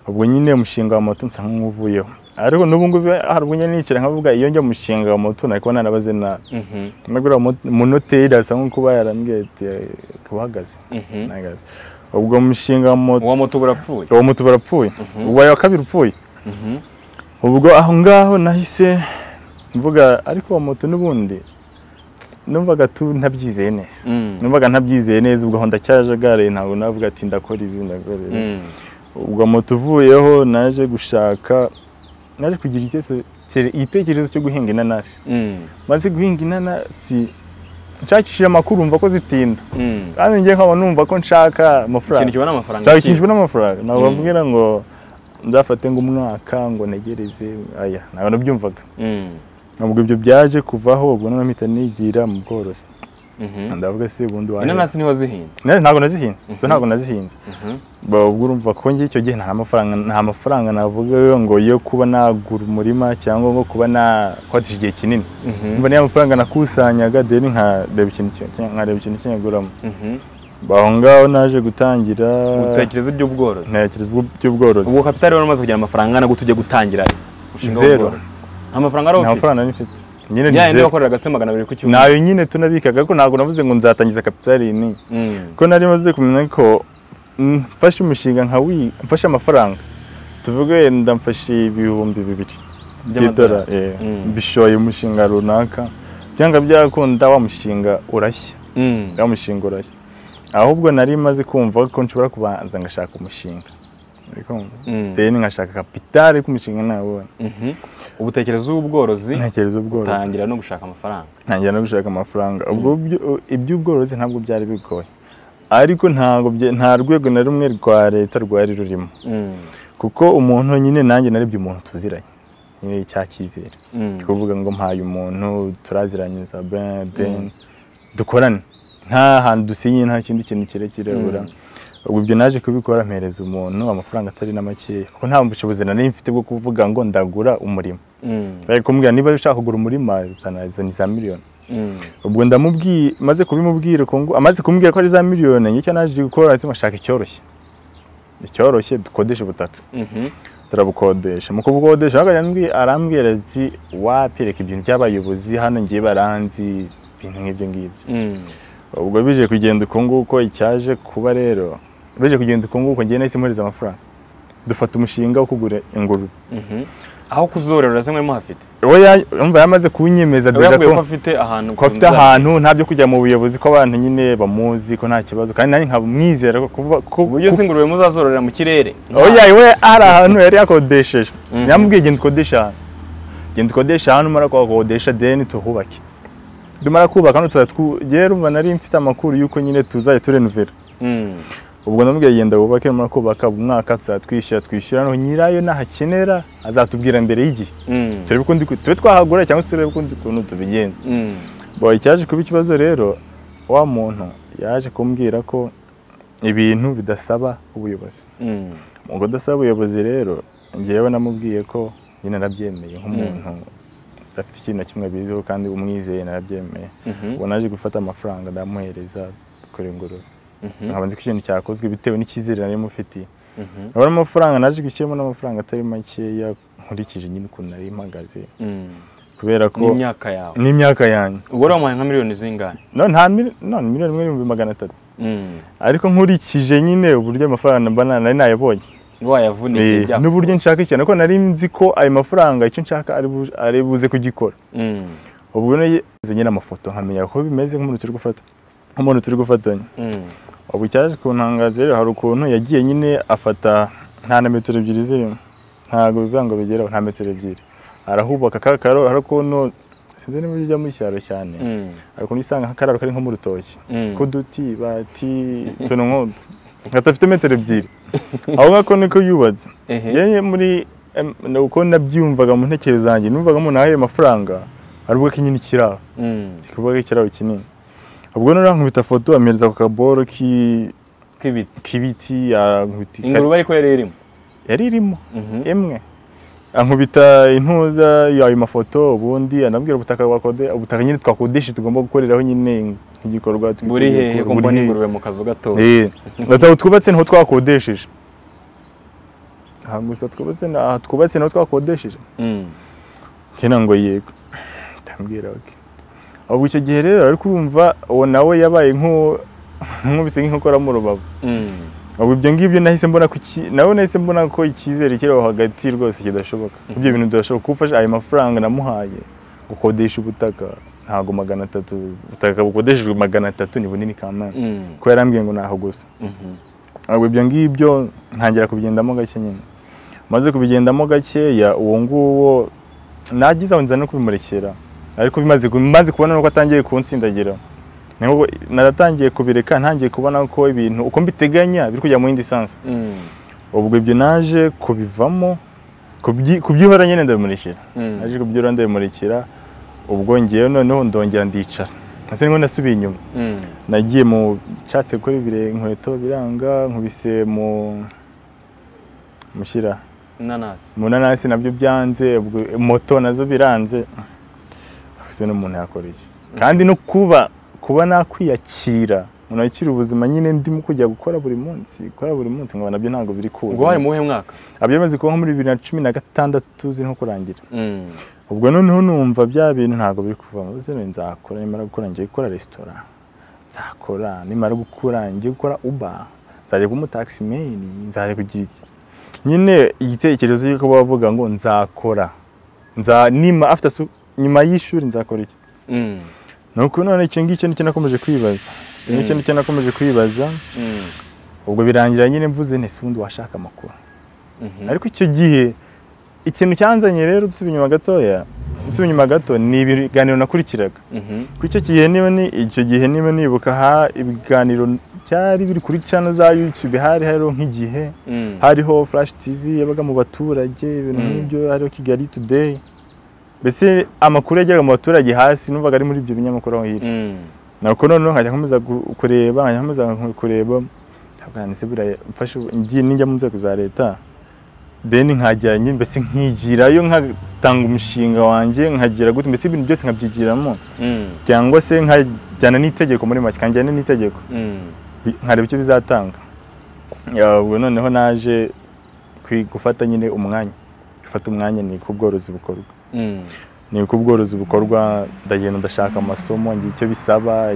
ubwo nyine umushinga wa moto nsa nk'uvuyeho ariko n'ubu ngubu hari ubwo nyine nicara nkavuga iyo njya mu mushinga wa moto nari kubona narabaze nabi mhm, nagura munoteri asa nk'uko yarambwiye ati uhagaze mhm. nahagaze ubwo mushinga wa moto uwa moto burapfuye uwo moto barapfuye Mhm. uwa wa kabiri upfuye Mhm, ubwo aho ngaho nahise mvuga ariko uwo moto n'ubundi numvaga tu ntabyizeye neza mm, numvaga ntabyizeye neza ubwo aho ndacyajagaraye ntabwo navuga ati ndakora ibi ndakora ibi mm, ubwo moto uvuyeho naje gushaka naje kugira igitekerezo- kire- igitekerezo cyo guhinga inanasi mm, maze guhinga inanasi nshakishije amakuru mva ko zitinda mm. kandi njye nkaba numva ko nshaka amafaranga ikintu kibona amafaranga nshaka ikintu n'amafaranga ntabwo Mm. bambwira ngo nzafate ngo umwaka ngo negereze aya ntabwo nabyumvaga Mm, ubwo ibyo byaje kuvaho ubwo noneho mpita nigira mu bworozi mhm. ndavuga se ubundi wahera inanasi niho zihinda Ne, ntabwo nazihinze zo Mhm. ntabwo nazihinze Mhm, Ba- ubwo urumva ko njye icyo gihe nta mafaranga nta mafaranga navuga ngo yo kuba nagura umurima cyangwa ngo kuba nakwatisha igihe kinini mhm, umva niyo mafaranga nakusanyaga deni nkareba ikintu cyo- nkareba ikintu cyanyaguramo mhm. aho ngaho naje gutangira utekereza iby'ubworozi ntekereza by'ubworozi ubwo kapitali wari umaze kugira amafaranga angana gute ujya gutangira umushinga Zero. w'ubworozi? nta mafaranga wari nta ufite mafaranga nari mfite nyine ni ya yindi zero. wakoreraga se magana abiri ku cyumweru nayo nyine tunabikaga ko ntabwo navuze ngo nzatangiza kapitali nini Mm, ko nari maze kumenya ko mm, mfashe umushinga nka wi mfashe amafaranga tuvuge wenda mfashe ibihumbi bibiri by'idora eh, By'amadolari. Mm. bishoye umushinga runaka byanga byakunda wa mushinga urashya mm, wa mushinga urashya ahubwo nari maze kumva ko nshobora kubanza ngashaka umushinga ariko mm, deni ngashaka kapitali ariko umushinga ntabonye mhm. ubu utekereza uw'ubworozi ntekereza ubworozi utangira no gushaka amafaranga ntangira no gushaka amafaranga ubwo byo- iby'ubworozi ntabwo byari bigoye ariko ntabwo bye- nta rwego na rumwe rwa leta rwari rurimo Mm, kuko umuntu nyine nanjye narebye umuntu tuziranye nyine cya cyizere mm, Ni kuvuga ngo mpaye umuntu turaziranyuza ben ben dukorane nta hantu dusinye nta kindi kintu kirekire Mm. bura ubwo ibyo naje kubikora mpereza umuntu amafaranga atari na makeya kuko nta bushobozi nari mfite bwo kuvuga ngo ndagura umurima mm, bari kumbwira niba ushaka kugura umurima zana izo ni za miliyoni mm, ubwo ndamubwiye maze kubimubwira ko ngo amaze kumbwira ko ari za miliyoni icyo naje gukora ndetse ashaka icyoroshye icyoroshye dukodesha ubutaka mhm, turabukodesha mu kubukodesha akajya ambwi- arambwira ati wapireka ibintu by'abayobozi hano ngiye baranzi ibintu nk'ibyo ngibyo mm, ubwo bije kugenda uko nguko icyaje kuba rero bije kugenda uko nguko ngiye nahise mpohereza amafaranga dufata umushinga wo kugura ingurube mhm, aho kuzorera urasa nk'aho muhafite oya yumva yamaze kunyemeza we deja yakubwiye ko ko afite ahantu ko afite ahantu nta byo kujya mu buyobozi ko abantu nyine bamuzi ko nta kibazo kandi nanjye nkaba mwizera ko kuba ko uburyo ko- se ingurube muzazororera mu kirere oya we hari ahantu yari yakodesheje Mhm. yamubwiye genda ukodesha ahantu genda ukodesha ahantu umara kuhakodesha deni tuhubake dumara kubaka hano tuzajya twu- yewe urumva nari mfite amakuru y'uko nyine tuzajya turenovera Mm. ubwo namubwiye genda wubake numara kubaka umwaka tuzajya twishyura twishyura noneho nyirayo nahakenera azatubwira mbere y'igihe Mm. turebe ukundi ku- tube twahagura cyangwa se turebe ukundi kuntu tubigenza Mm. Bo icyaje kuba ikibazo rero wa muntu yaje kumbwira ko ibintu bidasaba ubuyobozi Mm. mu kudasaba ubuyobozi rero njyewe namubwiye ko nyine narabyemeye nk'umuntu udafite ikintu na kimwe abiziho kandi umwizeye narabyemeye Mhm. ubu naje gufata amafaranga ndamuhereza dukora ingurube Mhm. nkaba nzi ko ikintu cyakozwe bitewe n'icyizere nari mufitiye Mhm. nkabona amafaranga naje gushyiramo n'amafaranga atari makeya nkurikije nyine ukuntu nari mpagaze Mm. kubera ko n'imyaka yawe n'imyaka yanjye ubwo rero wamuhaye nka miliyoni zingahe none nta mil- none miliyoni imwe n'ibihumbi magana atatu Mm. ariko nkurikije nyine uburyo amafaranga mba nari nayabonye wayavunikiye Eh, byakugoye. n'uburyo nshaka cyane ko nari nzi ko ayo mafaranga icyo nshaka ari bu- ari buze kugikora Mm. ubwo nageze nyine amafoto nkamenya ko bimeze nk'umuntu turi gufata nk'umuntu turi gufatanya Mm. ubu cyaje kuntangaza rero hari ukuntu yagiye nyine afata nta na metero ebyiri zirimo ntabwo bivuga ngo bigeraho nta metero ebyiri arahubaka akakaro hari ukuntu sinzi niba ujya mu cyaro cyane Mm. hari ukuntu usanga nk'akararo kari nko mu rutoki Mm. kuduti bati tuntu nk'utu gatafite metero ebyiri aho ngako niko yubatse Ehe. yewe muri em, na- uko nabyumvaga mu ntekerezo zanjye numvaga umuntu ahaye amafaranga ari ubwo kinyine ikiraro Mm. kuvuga ikiraro kinini ubwo noneho ankubita foto ampereza ku kaboro ki- k'ibiti k'ibiti ankubita ikari- ingurube ariko yari irimo yari irimo Mhm. imwe ankubita intuza y'ayo mafoto ubundi anabwira ubutaka wakode ubutaka nyine twakodesha tugomba gukoreraho nyine igikorwa buri hehe ko mbona ingurube mu kazu gato aho twubatse niho twakodesheje aha gusa twubatse ni- aha twubatse niho twakodesheje Mm. kena ngo yego ndambwira ok ubwo icyo gihe rero ari kumva uwo nawe yabaye nk'u- nk'ubise nk'inkokora mu rubavu Mm. ubu ibyo ngibyo nahise mbona ko iki- nawe nahise mbona ko icyizere kiri aho hagati rwose kidashoboka ibyo bintu bidashoboka kuko ufashe ayo mafaranga namuhaye gukodesha ubutaka ntabwo magana atatu ubutaka bukodeshejwe magana atatu ni bunini kamana Mm. ko yarambwiye ngo naho gusa Mhm. ahubwo ibyo ngibyo ntangira kubigendamo gake nyine maze kubigendamo gakeya uwo nguwo nagize aho nza no kubimurekera ariko bimaze maze kubona nuko atangiye kunsindagira nibwo naratangiye kubireka ntangiye kubona ko ibintu uko mbiteganya biri kujya mu yindi sansi Mm. ubwo ibyo naje kubivamo kubyi- kubyihora nyine ndabimurekera Mm. naje kubyihora ndabimurekera ubwo ngewe noneho ndongera ndicara ndetse nibwo nasubiye inyuma Mm. nagiye mu nshatse gukora ibire inkweto biranga nkubise mu mushyira inanasi mu nanasi nabyo byanze ubwo moto nazo biranze ese n'umuntu yakora iki kandi no kuba kuba nakwiyakira umuntu yakira ubuzima nyine ndimo kujya gukora buri munsi gukora buri munsi nkaba nabyo ntabwo biri kuza ubwo wari mu wuhe mwaka abyamaze kuba nko muri bibiri na cumi na gatandatu zirimo kurangira Mm. ubwo noneho numva bya bintu ntabwo biri kuvamo maze rero nzakora nimara gukora ngiye gukora resitora nzakora nimara gukora ngiye gukora uba nzajya kuba umutakisimeni nzajya kugira iki nyine igitekerezo cy'uko bavuga ngo nzakora nza nima after su- nyuma y'ishuri nzakora iki Mm. nuko none icyo ngicyo nicyo nakomeje kwibaza icyo ngicyo nicyo nakomeje kwibaza Mm. ubwo birangira nyine mvuze nti si ubundi washaka amakuru Mhm. ariko icyo gihe ikintu cyanzanye rero dusubiye inyuma gatoya dusubiye inyuma gato ni ibiganiro nakurikiraga Mhm. ku icyo gihe niba ni icyo gihe niba nibuka ha ibiganiro cyari biri kuri channel za YouTube hari hariho nk'igihe Mm. hariho Flash TV yabaga mu baturage ibintu Mm. nk'ibyo hariho Kigali Today mbese amakuru yageraga mu baturage hasi numvaga ari muri ibyo binyamakuru aho hirya Mm. nako noneho nkajya nkomeza gu- kureba nkajya nkomeza nko- kureba ntabwanise buriya mfashe ubu- ngiye ninjya mu nzego za leta deni nkajya nyine mbese nkigirayo nkatanga umushinga wanjye nkagira gute mbese ibintu byose nkabyigiramo Mm. cyangwa se nkajyana n'itegeko muri make nkajyana n'itegeko Mm. bi- nkareba icyo bizatanga Ya, ubwo noneho naje kwi- gufata nyine umwanya gufata umwanya ni uko ubworozi bukorwa Mm. ni uko ubworozi bukorwa ndagenda ndashaka amasomo ngira icyo bisaba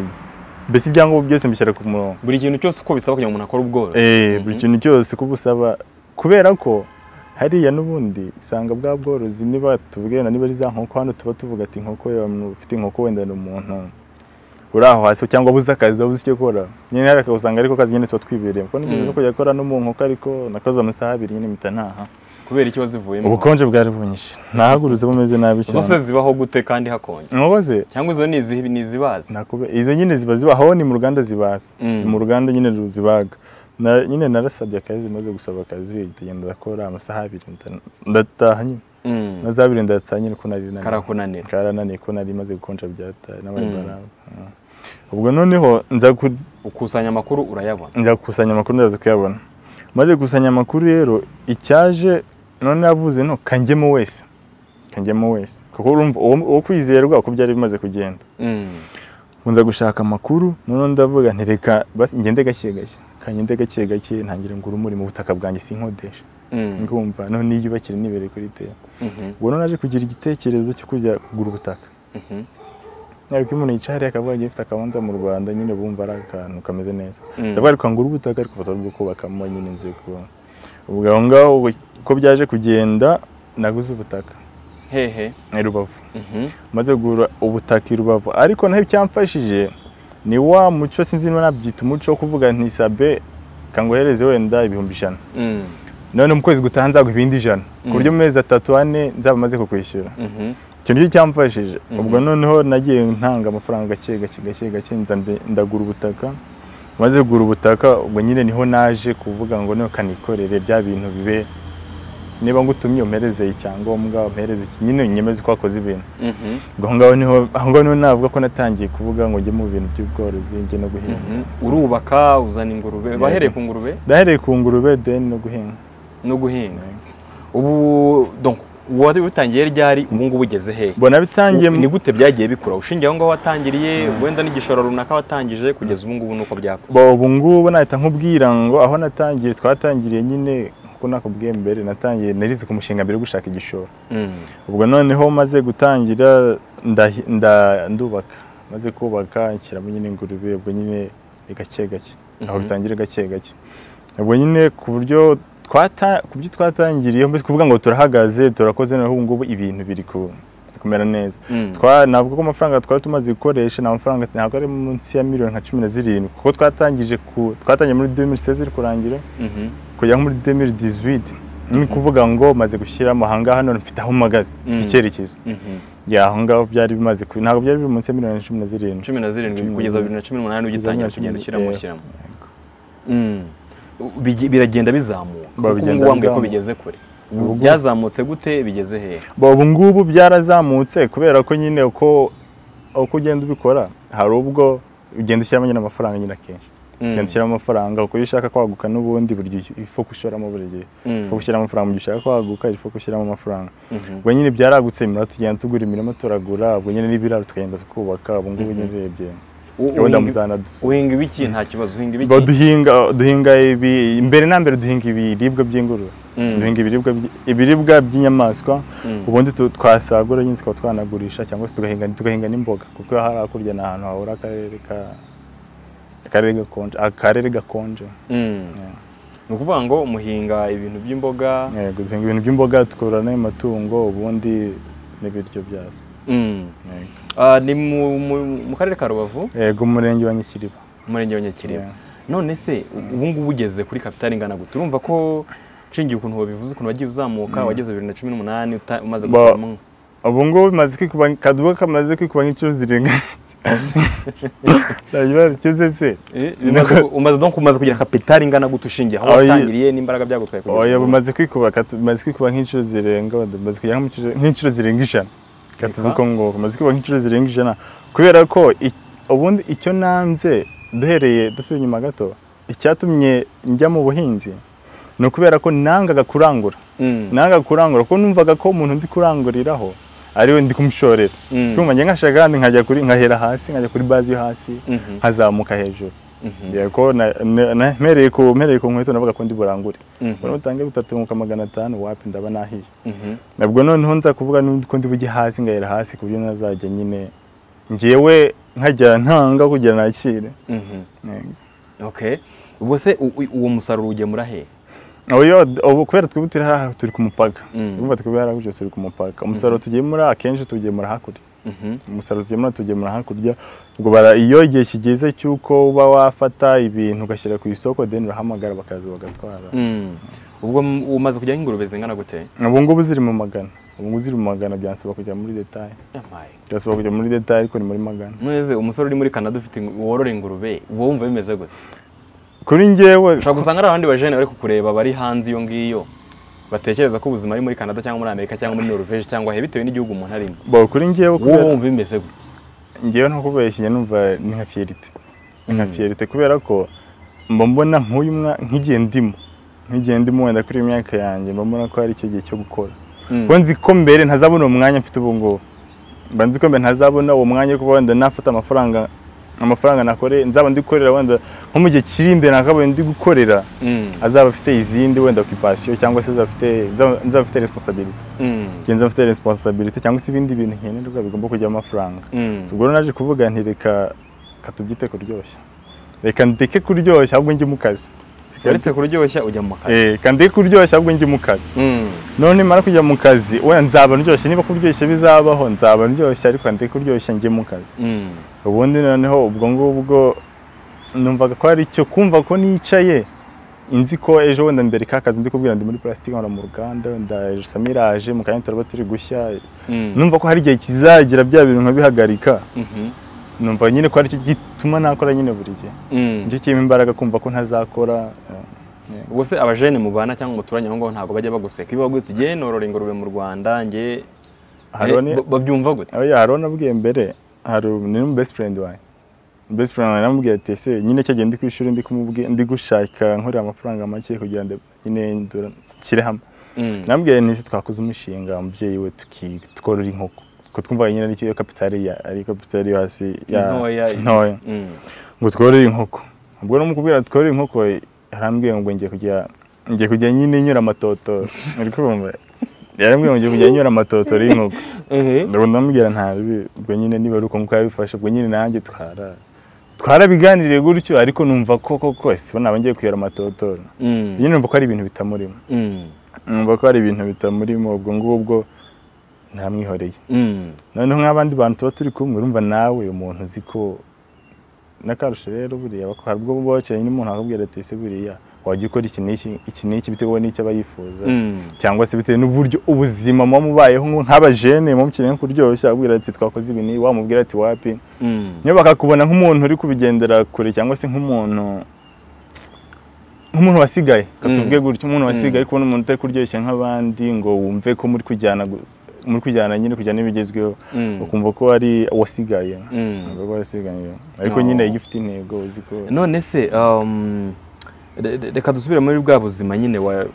mbese ibyangombwa byose mbishyira ku murongo buri kintu cyose uko bisaba kugira ngo umuntu akore ubworozi Eh, buri Mhm. kintu cyose uko busaba kubera ko hariya n'ubundi usanga bwa bworozi niba tubwira na niba ari za nkoko hano tuba tuvuga ati inkoko yawe ufite inkoko wenda ni umuntu uri aho hasi cyangwa abuze akazi wabuze icyo akora nyine hari akazi usanga ariko akazi nyine tuba twibereye kuko nibyo Mm. byo kujya akora no mu nkoko ariko nakoze amasaha abiri nyine mpita ntaha kubera iki wazivuyemo ubukonje bwari bunyishe nahagurutse bumeze nabi Izo se cyane zibaho gute kandi hakonje inkoko ze cyangwa izo ni izihe ni izibazi nakube izo nyine ziba ziba aho ni mu ruganda zibaza Mm. mu ruganda nyine ruzibaga Na- nyine narasabye akazi maze gusaba akazi ahita agenda arakora amasaha abiri nda- ndataha nyine Mm. amasaha abiri ndataha nyine ko nari naniwe. karakunanira karananiye ko nari maze gukonja byataye n'abari Mm. baraba Mm. ubwo noneho nza ku- ukusanya amakuru urayabona njya gukusanya amakuru ndaza kuyabona maze gukusanya amakuru rero icyaje none yavuze no kanjyemo wese kanjyemo wese kuko urumva uwo- uwo kwizerwa uko byari bimaze kugenda Mm. nza gushaka amakuru noneho ndavuga nti reka basi ngende gake gake kangende gake gake ntangira ngura umurimo ubutaka bwanjye sinkodesha Mm. ngumva none niyubakire nibere kuri tera Mhm. ubwo noneho naje kugira igitekerezo cyo kujya kugura ubutaka Mhm. ariko iyo umuntu yicaye hariya akavuga agiye afite akabanza mu rwanda nyine bumva ari akantu kameze neza Mm. ndavuga ariko ngura ubutaka ariko batari bwo kubakamo nyine inzu yo kubamo ubwo aho ngaho uko byaje kugenda naguze ubutaka hehe i rubavu Mhm. maze kugura ubutaka i rubavu ariko naho icyamfashije ni wa muco sinzi niba nabyita umuco wo kuvuga nti sabe kangohereze wenda ibihumbi ijana Mm. none mu kwezi gutaha nzaguha ibindi ijana ku buryo mu mezi atatu ane nzaba maze kukwishyura Mhm. icyo nicyo cyamfashije Mhm. ubwo noneho nagiye ntanga amafaranga gake gake gake gake nza mbe- ndagura ubutaka maze kugura ubutaka ubwo nyine niho naje kuvuga ngo niho kanikorere bya bintu bibe niba ngutumye umpereze icyangombwa umpereze iki- nyine unyemeze ko wakoze ibintu Mhm. ubwo aho ngaho niho aho ngaho niho navuga ko natangiye kuvuga ngo njye mu bintu by'ubworozi njye no guhinga Mhm. urubaka uzana ingurube Yego. bahereye ku ngurube ndahereye ku ngurube deni no guhinga no guhinga ubu donc wabitangiye ryari ubu ngubu ugeze hehe mbona bitangiye ni gute byagiye bikura ushingiye aho ngaho watangiriye wenda n'igishoro runaka watangije kugeza ubu ngubu nuko byakora Bo, ubu ngubu nahita nkubwira ngo aho natangiriye twatangiriye nyine kuko nakubwiye mbere natangiye narize ku mushinga mbere yo gushaka igishoro Mm. ubwo noneho maze gutangira ndahi- nda- ndubaka maze kubaka nshyiramo nyine ingurube ubwo nyine ni gake gake aho Mhm. bitangira gake gake ubwo nyine ku buryo twata- ku byo twatangiriyeho mbese kuvuga ngo turahagaze turakoze noneho ubu ngubu ibintu biri ku- kumera neza Mm. Twa- navuga ko amafaranga twari tumaze gukoresha ni amafaranga ntabwo ari munsi ya miliyoni nka cumi na zirindwi kuko twatangije ku twatangiye muri 2016 iri kurangira Mhm. kujya muri 2018 ni ukuvuga ngo maze gushyiramo aha ngaha none mfite aho mpagaze mfite Mm. icyerekezo Mhm. ya aho ngaho byari bimaze kubi ntabwo byari biri munsi ya miliyoni cumi na zirindwi cumi na zirindwi Cumi kugeza na- bibiri na cumi n'umunani ugitangira cumi kugenda na- ushyiramo yego. ushyiramo Mm. Bigi- biragenda bizamuka Ba, kuko bigenda ubu wambwiye bizamuka. ko bigeze kure Ubu ngubu- byazamutse gute bigeze hehe Ba, ubu ngubu byarazamutse kubera ko nyine uko uko ugenda ubikora hari ubwo ugenda ushyiramo nyine amafaranga nyine akenshi Mm. ugenda ushyiramo amafaranga uko iyo ushaka kwaguka n'ubundi buri gihe ifu gushoramo buri gihe Mm. ifu gushyiramo amafaranga mu gihe ushaka kwaguka ifu gushyiramo amafaranga Mhm. ubwo nyine byaragutse imirima tugenda tugura imirima turagura ubwo nyine n'ibiraro tukagenda twubaka ubu ngubu nyine urebye U- gahunda uhinga- muzana dusu uhinga ibiki nta kibazo uhinga Ba, ibiki duhinga duhinga ibi mbere na mbere duhinga ibiribwa by'ingurube Mm. duhinga ibiribwa by- ibiribwa by'inyamaswa Mm. ubundi tu- twasagura nyine tukaba twanagurisha cyangwa se tugahinga tugahinga n'imboga kuko hari hakurya ni ahantu hahora akarere ka akarere gakonje akarere gakonje Mm. Yeah. ni ukuvuga ngo muhinga ibintu by'imboga Yego, duhinga ibintu by'imboga tukorora n'amatungo ubundi n'ibiryo byazo Mm. Yego. Ah, ni mu- mu- mu karere ka rubavu yego umurenge wa nyikiriba umurenge wa nyakiriba Yeah. none se ubu ngubu ugeze kuri kapitali ingana gute urumva ko nshingiye ukuntu wabivuze ukuntu wagiye uzamuka wageze bibiri na cumi n'umunani uta- umaze Ba- gukuramo ubu ngubu bimaze kwikuba kaduka kamaze kwikuba nk'inshuro zirenga ndabibaza icyo se Eh, bimaze ku- umaze donc umaze kugira kapitali ingana gute ushingiye aho Oya. watangiriye n'imbaraga byagutwaye kugeza oya ubu? bimaze kwikuba katu- bimaze kwikuba nk'inshuro zirenga wenda bimaze kujya nk'inshuro- nk'inshuro zirenga ijana katuvuga uko ngo bimaze kwikuba nk'inshuro zirenga ijana kubera ko i- ubundi icyo nanze duhereye dusubiye inyuma gato icyatumye njya mu buhinzi ni ukubera ko nangaga kurangura Mm. nangaga kurangura kuko numvaga ko umuntu ndi kuranguriraho ariwe ndi kumushorera Mm. kumva njye nkashaka kandi nkajya kuri nkahera hasi nkajya kuri bazi yo hasi Mhm. nkazamuka hejuru Mhm. Yego, ko na- na- na- mpereye ku mpereye ku nkweto navuga ko ndi burangure Mhm. mbona utange bitatu nkuko magana atanu wapi ndaba nahiye Mhm. nabwo noneho nza kuvuga n'undi ko ndi bujye hasi ngahera hasi ku buryo nazajya nyine ngewe nkajya ntanga kugira nakire Mhm. Yego. okay ubwo se u- u- uwo musaruro ugemura he oyo ubu kubera twebwe turi hariya turi ku mupaka Mm. urumva twebwe hariya gutyo turi ku mupaka umusaruro tugemura akenshi tugemura hakurya Mhm. umusaruro tugemura tugemura hakurya ubwo bara- iyo igihe kigeze cy'uko uba wafata ibintu ugashyira ku isoko deni urahamagara bakaza bagatwara Mm. ubwo m- umaze kujya nk'ingurube zingana gute ubu ngubu ziri mu magana ubu ngubu ziri mu magana byansaba kujya muri detaye Yamaye. byasaba kujya muri detaye ariko ni muri magana none umusore uri muri canada ufite ingu- worora ingurube uba wumva bimeze gute kuri njyewe ushobora gusanga ari abandi bajene bari kukureba bari hanze iyo ngiyo batekereza ko ubuzima ari muri canada cyangwa muri amerika cyangwa muri norvege cyangwa he bitewe n'igihugu umuntu arimo bo kuri njyewe wowe kubera- wumva bimeze gute ngewe nta kubeshya numva ni nka fiyerite ni nka Mm. fiyerite kubera ko mba mbona nk'uyu mwa- nk'igihe ndimo nk'igihe ndimo wenda kuri iyi myaka yanjye mba mbona ko hari icyo gihe cyo gukora Mm. kuko nzi ko mbere ntazabona uwo mwanya mfite ubu ngubu mba nzi ko mbere ntazabona uwo mwanya wo kuba wenda nafata amafaranga amafaranga nakore nzaba ndi gukorera wenda nko mu gihe kiri imbere nakabonye ndi gukorera Mm. azaba afite izindi wenda okipasiyo cyangwa se azaba afite nzaba nzaba afite resiponsabiriti Mm. ngenzi afite resiponsabiriti cyangwa se ibindi bintu nkenerwa bigomba kujyamo amafaranga Mm. ubwo rero naje kuvuga nti reka katubyite kuryoshya reka ndeke kuryoshya ahubwo njye mu kazi uretse kuryoshya ujya mu kazi Eh, reka ndeke kuryoshya ahubwo njye mu kazi Mm. none mara kujya mu kazi wenda nzaba ndyoshye niba kuryoshya bizabaho nzaba ndyoshye ariko ndeke kuryoshya njye mu kazi Mm. ubundi noneho ubwo ngubwo numvaga ko hari icyo kumva ko nicaye nzi ko ejo wenda mbere ka kazi nzi kubwira ndi muri plastic nkora mu ruganda wenda ejo samira aje mu kanya turaba turi gushya Mm. numva ko hari igihe kizagira bya bintu nkabihagarika Mhm. numva nyine ko aricyo gituma nakora nyine buri gihe Mm. nicyo kirimo imbaraga kumva ko ntazakora eh, ubwo se abajene mubana cyangwa muturanye aho ngaho ntabwo bajya baguseka iyo bagute ngewe norora ingurube mu rwanda ngewe Haroni Eh, ba- babyumva gute oya Haroni abwiye mbere hari ni mu best friend wawe best friend wawe namubwiye ati ese nyine cyo gihe ndi ku ishuri ndi kumubwira ndi gushaka nkorera amafaranga make kugira ngo nyine ndura nshyire hamwe Mm. namubwiye nti ese twakoze umushinga umubyeyi we tuki tworora inkoko kuko twumva nyine ari cyo kapitali ya ari kapitali yo hasi ya Ntoya. ntoya Mm. ngo tworore inkoko ubwo namukubwira tworore inkoko yarambwiye ngo ngiye kujya ngiye kujya nyine nyura amatotora uri kumva yarambwiye ngo ngiye kujya nyura amatotora y'inkoko Ehe. ndabona ndamubwira nta bibi ubwo nyine niba ari uko nguko yabifashe ubwo nyine nanjye twara twarabiganiriye gutyo ariko numva ko koko ese bo naba ngiye kuyora amatotora Mm. nyine numva ko hari ibintu bitamurimo Mm. numva ko hari ibintu bitamurimo ubwo ngubwo ntamwihoreye Mm. noneho nk'abandi bantu tuba turi kumwe urumva nawe umuntu uzi ko n'akarusho rero buriya bako- hari ubwo buba bakeneye n'umuntu akakubwira ati ese buriya wajya ukora iki n'iki iki n'iki bitewe n'icyo aba yifuza Mm. cyangwa se bitewe n'uburyo ubuzima muba mubayeho nko- nk'abajene muba mukeneye nko kuryoshya akubwira ati twakoze ibi n'ibi wamubwira ati wapi Mm. niyo bakakubona nk'umuntu uri kubigendera kure cyangwa se nk'umuntu nk'umuntu wasigaye katuvuge gutyo umuntu wasigaye ariko n'umuntu utari kuryoshya nk'abandi ngo wumve ko muri kujyana gu- muri kujyana nyine kujyana n'ibigezweho Mm. ukumva ko ari uwasigaye Mm. ukumva ko wasigaye ariko No. nyine iyo ufite intego uzi ko none se um, re- re- reka dusubire muri bwa buzima nyine wa-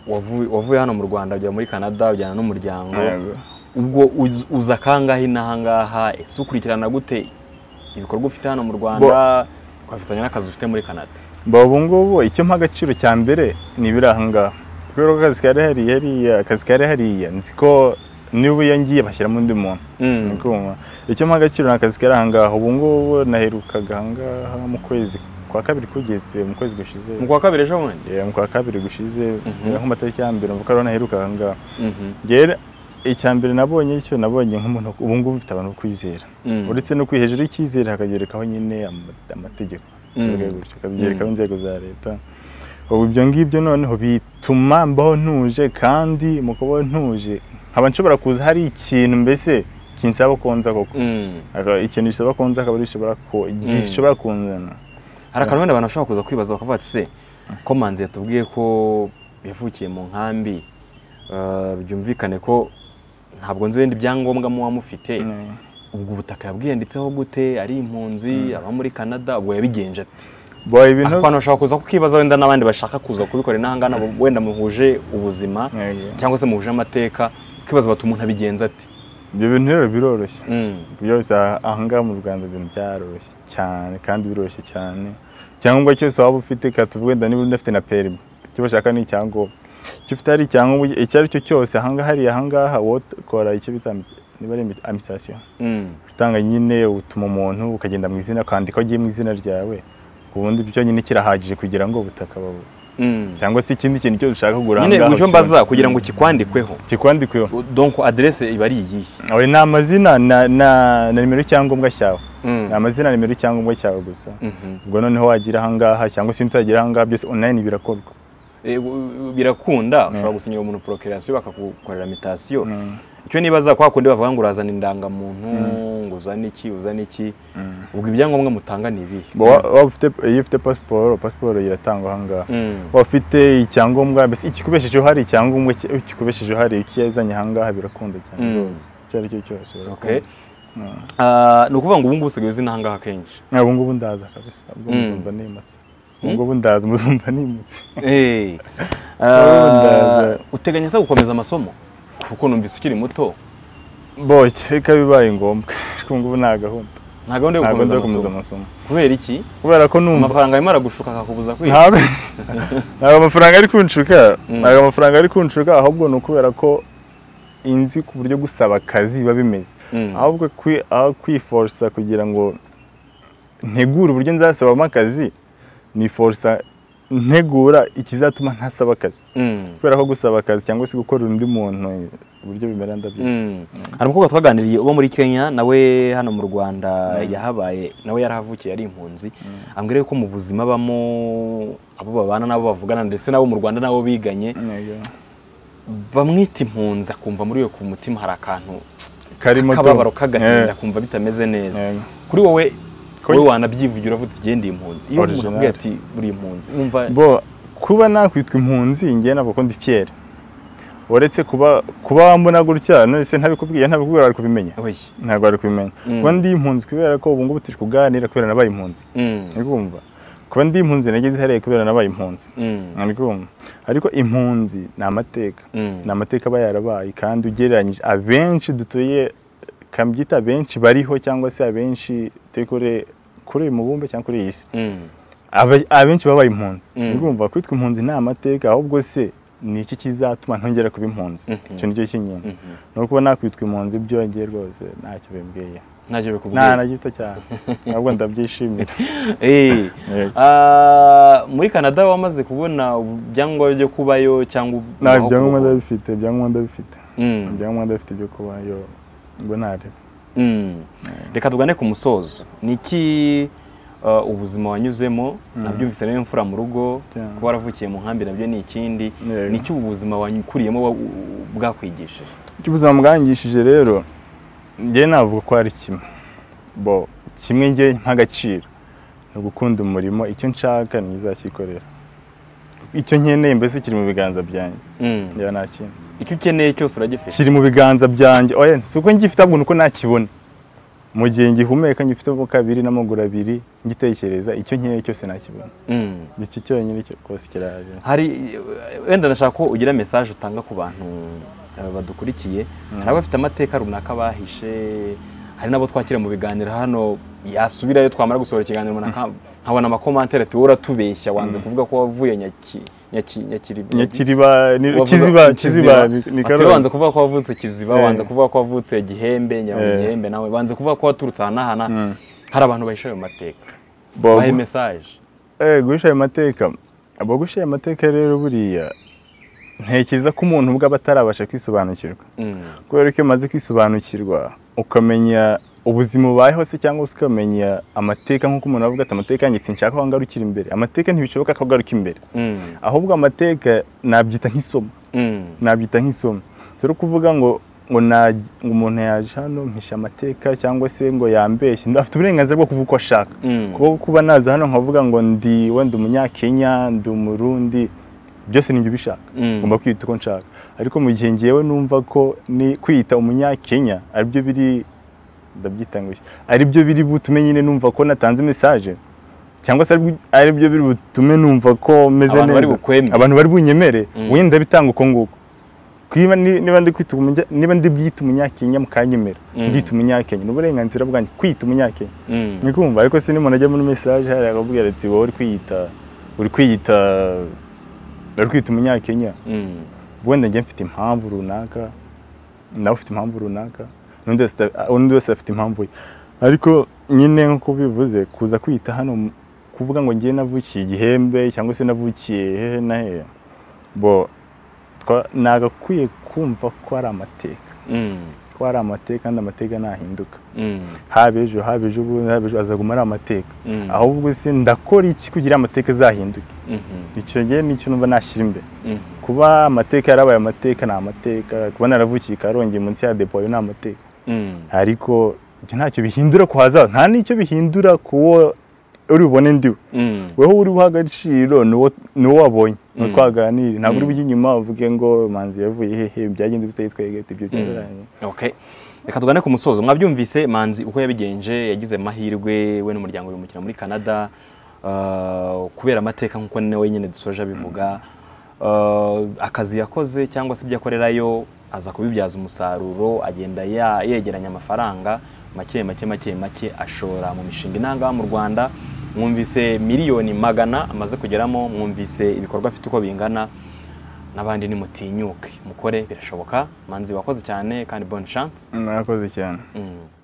wavu- wavuye hano mu rwanda ujya muri canada ujyana n'umuryango Yego. ubwo uz- uza kangahe n'ahangaha ese ukurikirana gute ibikorwa ufite hano mu rwanda ukabifatanya n'akazi ufite muri canada Ba ubu ngubu icyo mpa agaciro cya mbere ni ibiri aha ngaha kubera ko akazi kari hariya hariya akazi kari hariya nzi ko niba iyo ngiye bashyiramo undi muntu Mm. Ni kumva. icyo mpa agaciro ni akazi kari aha ngaha ubu ngubu naherukaga aha ngaha mu kwezi kwa kabiri kugeze mu kwezi gushize mu kwa kabiri ejo bundi Eh, mu kwa kabiri gushize Mhm. nko mu matariki ya mbere mvuga ko ariho naheruka aha ngaha Mhm. rero icya mbere nabonye icyo nabonye nk'umuntu ubu ngubu ufite abantu bo kwizera Mm. uretse no kwi hejuru y'icyizere hakagerekaho nyine ama- amategeko Mm. tuvuge gutyo hakagerekaho inzego za leta ubu ibyo ngibyo noneho bituma mbaho ntuje kandi mu kubaho ntuje nkaba nshobora kuza hari ikintu mbese kinsaba konza koko Mm. Aka- ikintu gisaba konza akaba ari gishobora ko- gishobora kunzana hari akantu wenda abantu bashobora kuza kwibaza bakavuga ati se ko manzi yatubwiye ko yavukiye mu nkambi eh, byumvikane ko ntabwo nzi ibindi byangombwa muba mufite Mm. ubwo ubutaka yabwiyanditseho gute ari impunzi aba muri canada ubwo yabigenje ate Boy, ibintu abantu bashobora kuza kukibaza wenda n'abandi bashaka kuza kubikorera n'ahangana wenda muhuje ubuzima Yego. cyangwa se muhuje amateka ukibaza bati umuntu abigenza ati ibyo bintu rero biroroshye Mm, byose aha- ahangaha mu rwanda ibintu byaroroshye cyane kandi biroroshye cyane icyangombwa cyose waba ufite katuvuge wenda niba udafite na perimi icyo bashaka ni icyangombwa icyo ufite hari icyangombwa icyo ari cyo cyose ahangaha hariya ahangaha wowe ukora icyo bita ambi- niba ari ambi- ambitasiyo mm, utanga nyine utuma umuntu ukagenda mu izina ukandika agiye mu izina ryawe ubundi byo nyine kirahagije kugira ngo ubutaka babu- Mm. cyangwa se ikindi kintu cyose ushaka kuranga nyine mucyo mbaza ukibona. kugira ngo kikwandikweho kikwandikweho donc adresse iba ari iyi Oya, ni amazina na na- na nimero y'icyangombwa cyawe Mm. ni amazina na nimero y'icyangombwa cyawe gusa Mhm. ubwo noneho wagira ahangaha cyangwa se ntutagira ahangaha byose online birakorwa Eh, u- u- birakunda ushobora gusinyira umuntu procreation bakagukorera mitasiyo icyo nibaza kwa kundi bavuga ngo urazana indangamuntu ngo uzane iki uzane iki ubwo ibyangombwa mutanga ni ibihe Bo- wa- waba ufite iyo ufite pasiporo pasiporo iratangwa ahangaha Mm. waba ufite icyangombwa mbese ikikubeshejeho hari icyangombwa ki- ikikubeshejeho hari ikiyazanye ahangaha birakunda cyane Mm. rwose icyo ari cyo cyose Okay. birakunda Ah, ni ukuvuga ngo ubu ngubu usigaye uzina ahangaha kenshi Ah, ubu ngubu ndaza kabisa ubwo Mm. muzumva nimutse ubu ngubu ndaza muzumva nimutse Eh. Ah, Ndaza. uteganya se gukomeza amasomo kuko numvise ukiri muto boke reka bibaye ngombwa ariko ubu ngubu nta gahunda nta gahunda yo ntabwo gukomeza nza gukomeza amasomo amasomo kubera iki kubera ko numva amafaranga arimo aragushuka akakubuza kwiga ntabwo ntabwo amafaranga ari kunshuka Mm. ntabwo amafaranga ari kunshuka ahubwo ni ukubera ko inzi ku buryo gusaba akazi biba bimeze Mm. ahubwo kwi- aho kwiforosa kugira ngo ntegure uburyo nzasabamo akazi niforosa ntegura ikizatuma ntasaba akazi Mm. kubera ko gusaba akazi cyangwa se gukorera undi muntu uburyo bimera ndabyose Mm. hari umukobwa twaganiriye uba muri kenya nawe hano mu rwanda yahabaye nawe yarahavukiye ari impunzi ambwira yuko mu buzima abamo abo babana n'abo bavugana ndetse n'abo mu rwanda n'abo biganye Yego. bamwita impunzi akumva muri we ku mutima hari akantu karimo tu. kababaro k'agahinda Eh, akumva bitameze neza eh. kuri wowe Ko- wowe wanabyivugira uvuga ati genda impunzi iyo umuntu Original. akubwiye ati uri impunzi wumva bo kuba nakwitwa impunzi ngewe ntabwo ko ndi fiere uretse kuba kuba wambona gutya none se ntabikubwiye ntabikubwira wari kubimenya oye ntabwo wari kubimenya Mm. kuba ndi impunzi kubera ko ubu ngubu turi kuganira kubera nabaye impunzi Mm. ntikumva kuba ndi impunzi nageze hariya kubera nabaye impunzi Mm. ntikumva ariko impunzi ni amateka Mm. ni amateka aba yarabaye kandi ugereranyije abenshi dutuye kabyita abenshi bariho cyangwa se abenshi turi kure kuri uyu mubumbe cyangwa kuri iyi si Mm. Aba- abenshi babaye impunzi Mm. urumva kwitwa impunzi nta mateka ahubwo se ni iki kizatuma ntongera kuba impunzi Mhm. icyo nicyo kinyine Mhm. ni ukuba nakwitwa impunzi byongeye rwose ntacyo bimbwiye ntacyo nta bikubwira na gito cyane ntabwo ndabyishimira Eh. Yego. Ah, muri canada wamaze kubona ibyangombwa byo kubayo cyangwa nta aho ibyangombwa kubaho? ndabifite ibyangombwa ndabifite Mm. ibyangombwa ndabifite byo kubayo ngo ntareba Mm. reka tugane ku musozo ni iki uh, ubuzima wanyuzemo nabyumvise rero imfura mu rugo Cyane. kuba waravukiye mu nkambi nabyo ni ikindi Yego. ni iki ubu buzima wanyukuriyemo wa- u- bwakwigishije icyo ubuzima bwangishije rero njye navuga ko ari kimwe bo kimwe njye nk'agaciro ni ugukunda umurimo icyo nshaka ntizakikorera icyo nkeneye mbese kiri mu biganza byanjye Mm. njya nta kindi icyo ukeneye cyose uragifite kiri mu biganza byanjye oya si uko ngifite ahubwo ni uko nakibona mu gihe ngihumeka ngifitemo kabiri n'amaguru abiri ngitekereza icyo nkeneye cyose nakibona Mm. nicyo cyonyine cyo- rwose kirahari hari wenda ndashaka ko ugira mesaje utanga ku bantu eh, badukurikiye hari abafite amateka runaka bahishe hari n'abo twakira mu biganiro hano yasubirayo twamara gusohora ikiganiro umuntu aka- nkabona amakomantere ati wowe uratubeshya wanze kuvuga ko wavuye nyaki nyaki nyakiri nyakiriba ni- wavuga- kiziba kiziba ni- ni Ati, Karongi. wanze kuvuga ko wavutse kiziba Eh. wanze kuvuga ko wavutse gihembe nyirarume Eh. gihembe nawe wanze kuvuga ko waturutse aha n'aha na- Mm. hari abantu bahisha ayo mateka Bo- bahe mesaje Eh, guhisha ayo mateka abo guhisha ayo mateka rero buriya ntekereza ko umuntu ubwo aba atarabasha kwisobanukirwa Mm. kubera ko iyo umaze kwisobanukirwa ukamenya ubuzima ubayeho se cyangwa se ukamenya amateka nk'uko umuntu avuga ati amateka yanjye sinshaka ko ngarukira imbere amateka ntibishoboka ko agaruka imbere Mm. ahubwo amateka nabyita nk'isomo Mm. nabyita nk'isomo si uri kuvuga ngo ngo na- ngo umuntu yaje hano mpisha amateka cyangwa se ngo yambeshye afite uburenganzira bwo kuvuga uko ashaka Mm. kuba kuba naza hano nkavuga ngo ndi wenda umunyakenya ndi umurundi byose nibyo ubishaka Mm. ngomba kwita uko nshaka ariko mu gihe ngewe numva ko ni kwiyita umunyakenya aribyo biri ndabyita ngo iki? aribyo biri butume nyine numva ko natanze mesaje cyangwa se aribyo- aribyo biri butume numva ko meze Abantu bari neza bukwemere. abantu bari bunyemere Mm. wenda bitanga uko nguko Kwiba ni- niba ndi kwita umunya- niba ndi bwite umunyakenya mukanyemera Mm. ndita umunyakenya ni uburenganzira bwanjye kwita umunyakenya Mm. ni kumva ariko se n'umuntu ajya muri mesaje hariya akakubwira ati wowe uri kwiyita uri kwiyita uri kwita umunyakenya Mm. wenda njye mfite impamvu runaka nawe ufite impamvu runaka n'undi wese ata- undi wese afite impamvu ye ariko nyine nk'uko bivuze kuza kwita hano ukuvuga ngo ngiye navukiye igihembe cyangwa se navukiye hehe na hehe bo twa- nagakwiye kumva ko ari amateka Mm, ko ari amateka kandi amateka ntahinduka mm, haba ejo haba ejo bundi haba ejo azaguma ari amateka mm, ahubwo se ndakora iki kugira ngo amateka azahinduke mhm, icyo ngiye nicyo numva nashyira imbere mhm, kuba amateka yarabaye amateka ni amateka kuba naravukiye karongeye munsi ya depo ayo ni amateka mm, ariko ibyo ntacyo bihindura ku hazaza nta n'icyo bihindura ku wo uri bubone ndiwe mm, weho uri buha agaciro ni uwo- ni uwo wabonye ni uwo Mm. twaganira ntabwo uri Mm. bujye inyuma uvuge ngo manzi yavuye hehe byagenze bitayitwaye gate ibyo Mm. byaranye okay reka tugane ku musozo mwabyumvise manzi uko yabigenje yagize amahirwe we n'umuryango bimukira muri canada uh, kubera amateka nk'uko nawe nyine dusoje abivuga Uh, akazi yakoze cyangwa se ibyo akorerayo aza kubibyaza umusaruro agenda ya- yegeranya amafaranga make make make make ashora mu mishinga inangaha mu rwanda mwumvise miliyoni magana amaze kugeramo mwumvise ibikorwa afite uko bingana n'abandi nimutinyuke mukore birashoboka manzi wakoze cyane kandi bonne chance mwakoze cyane Mm.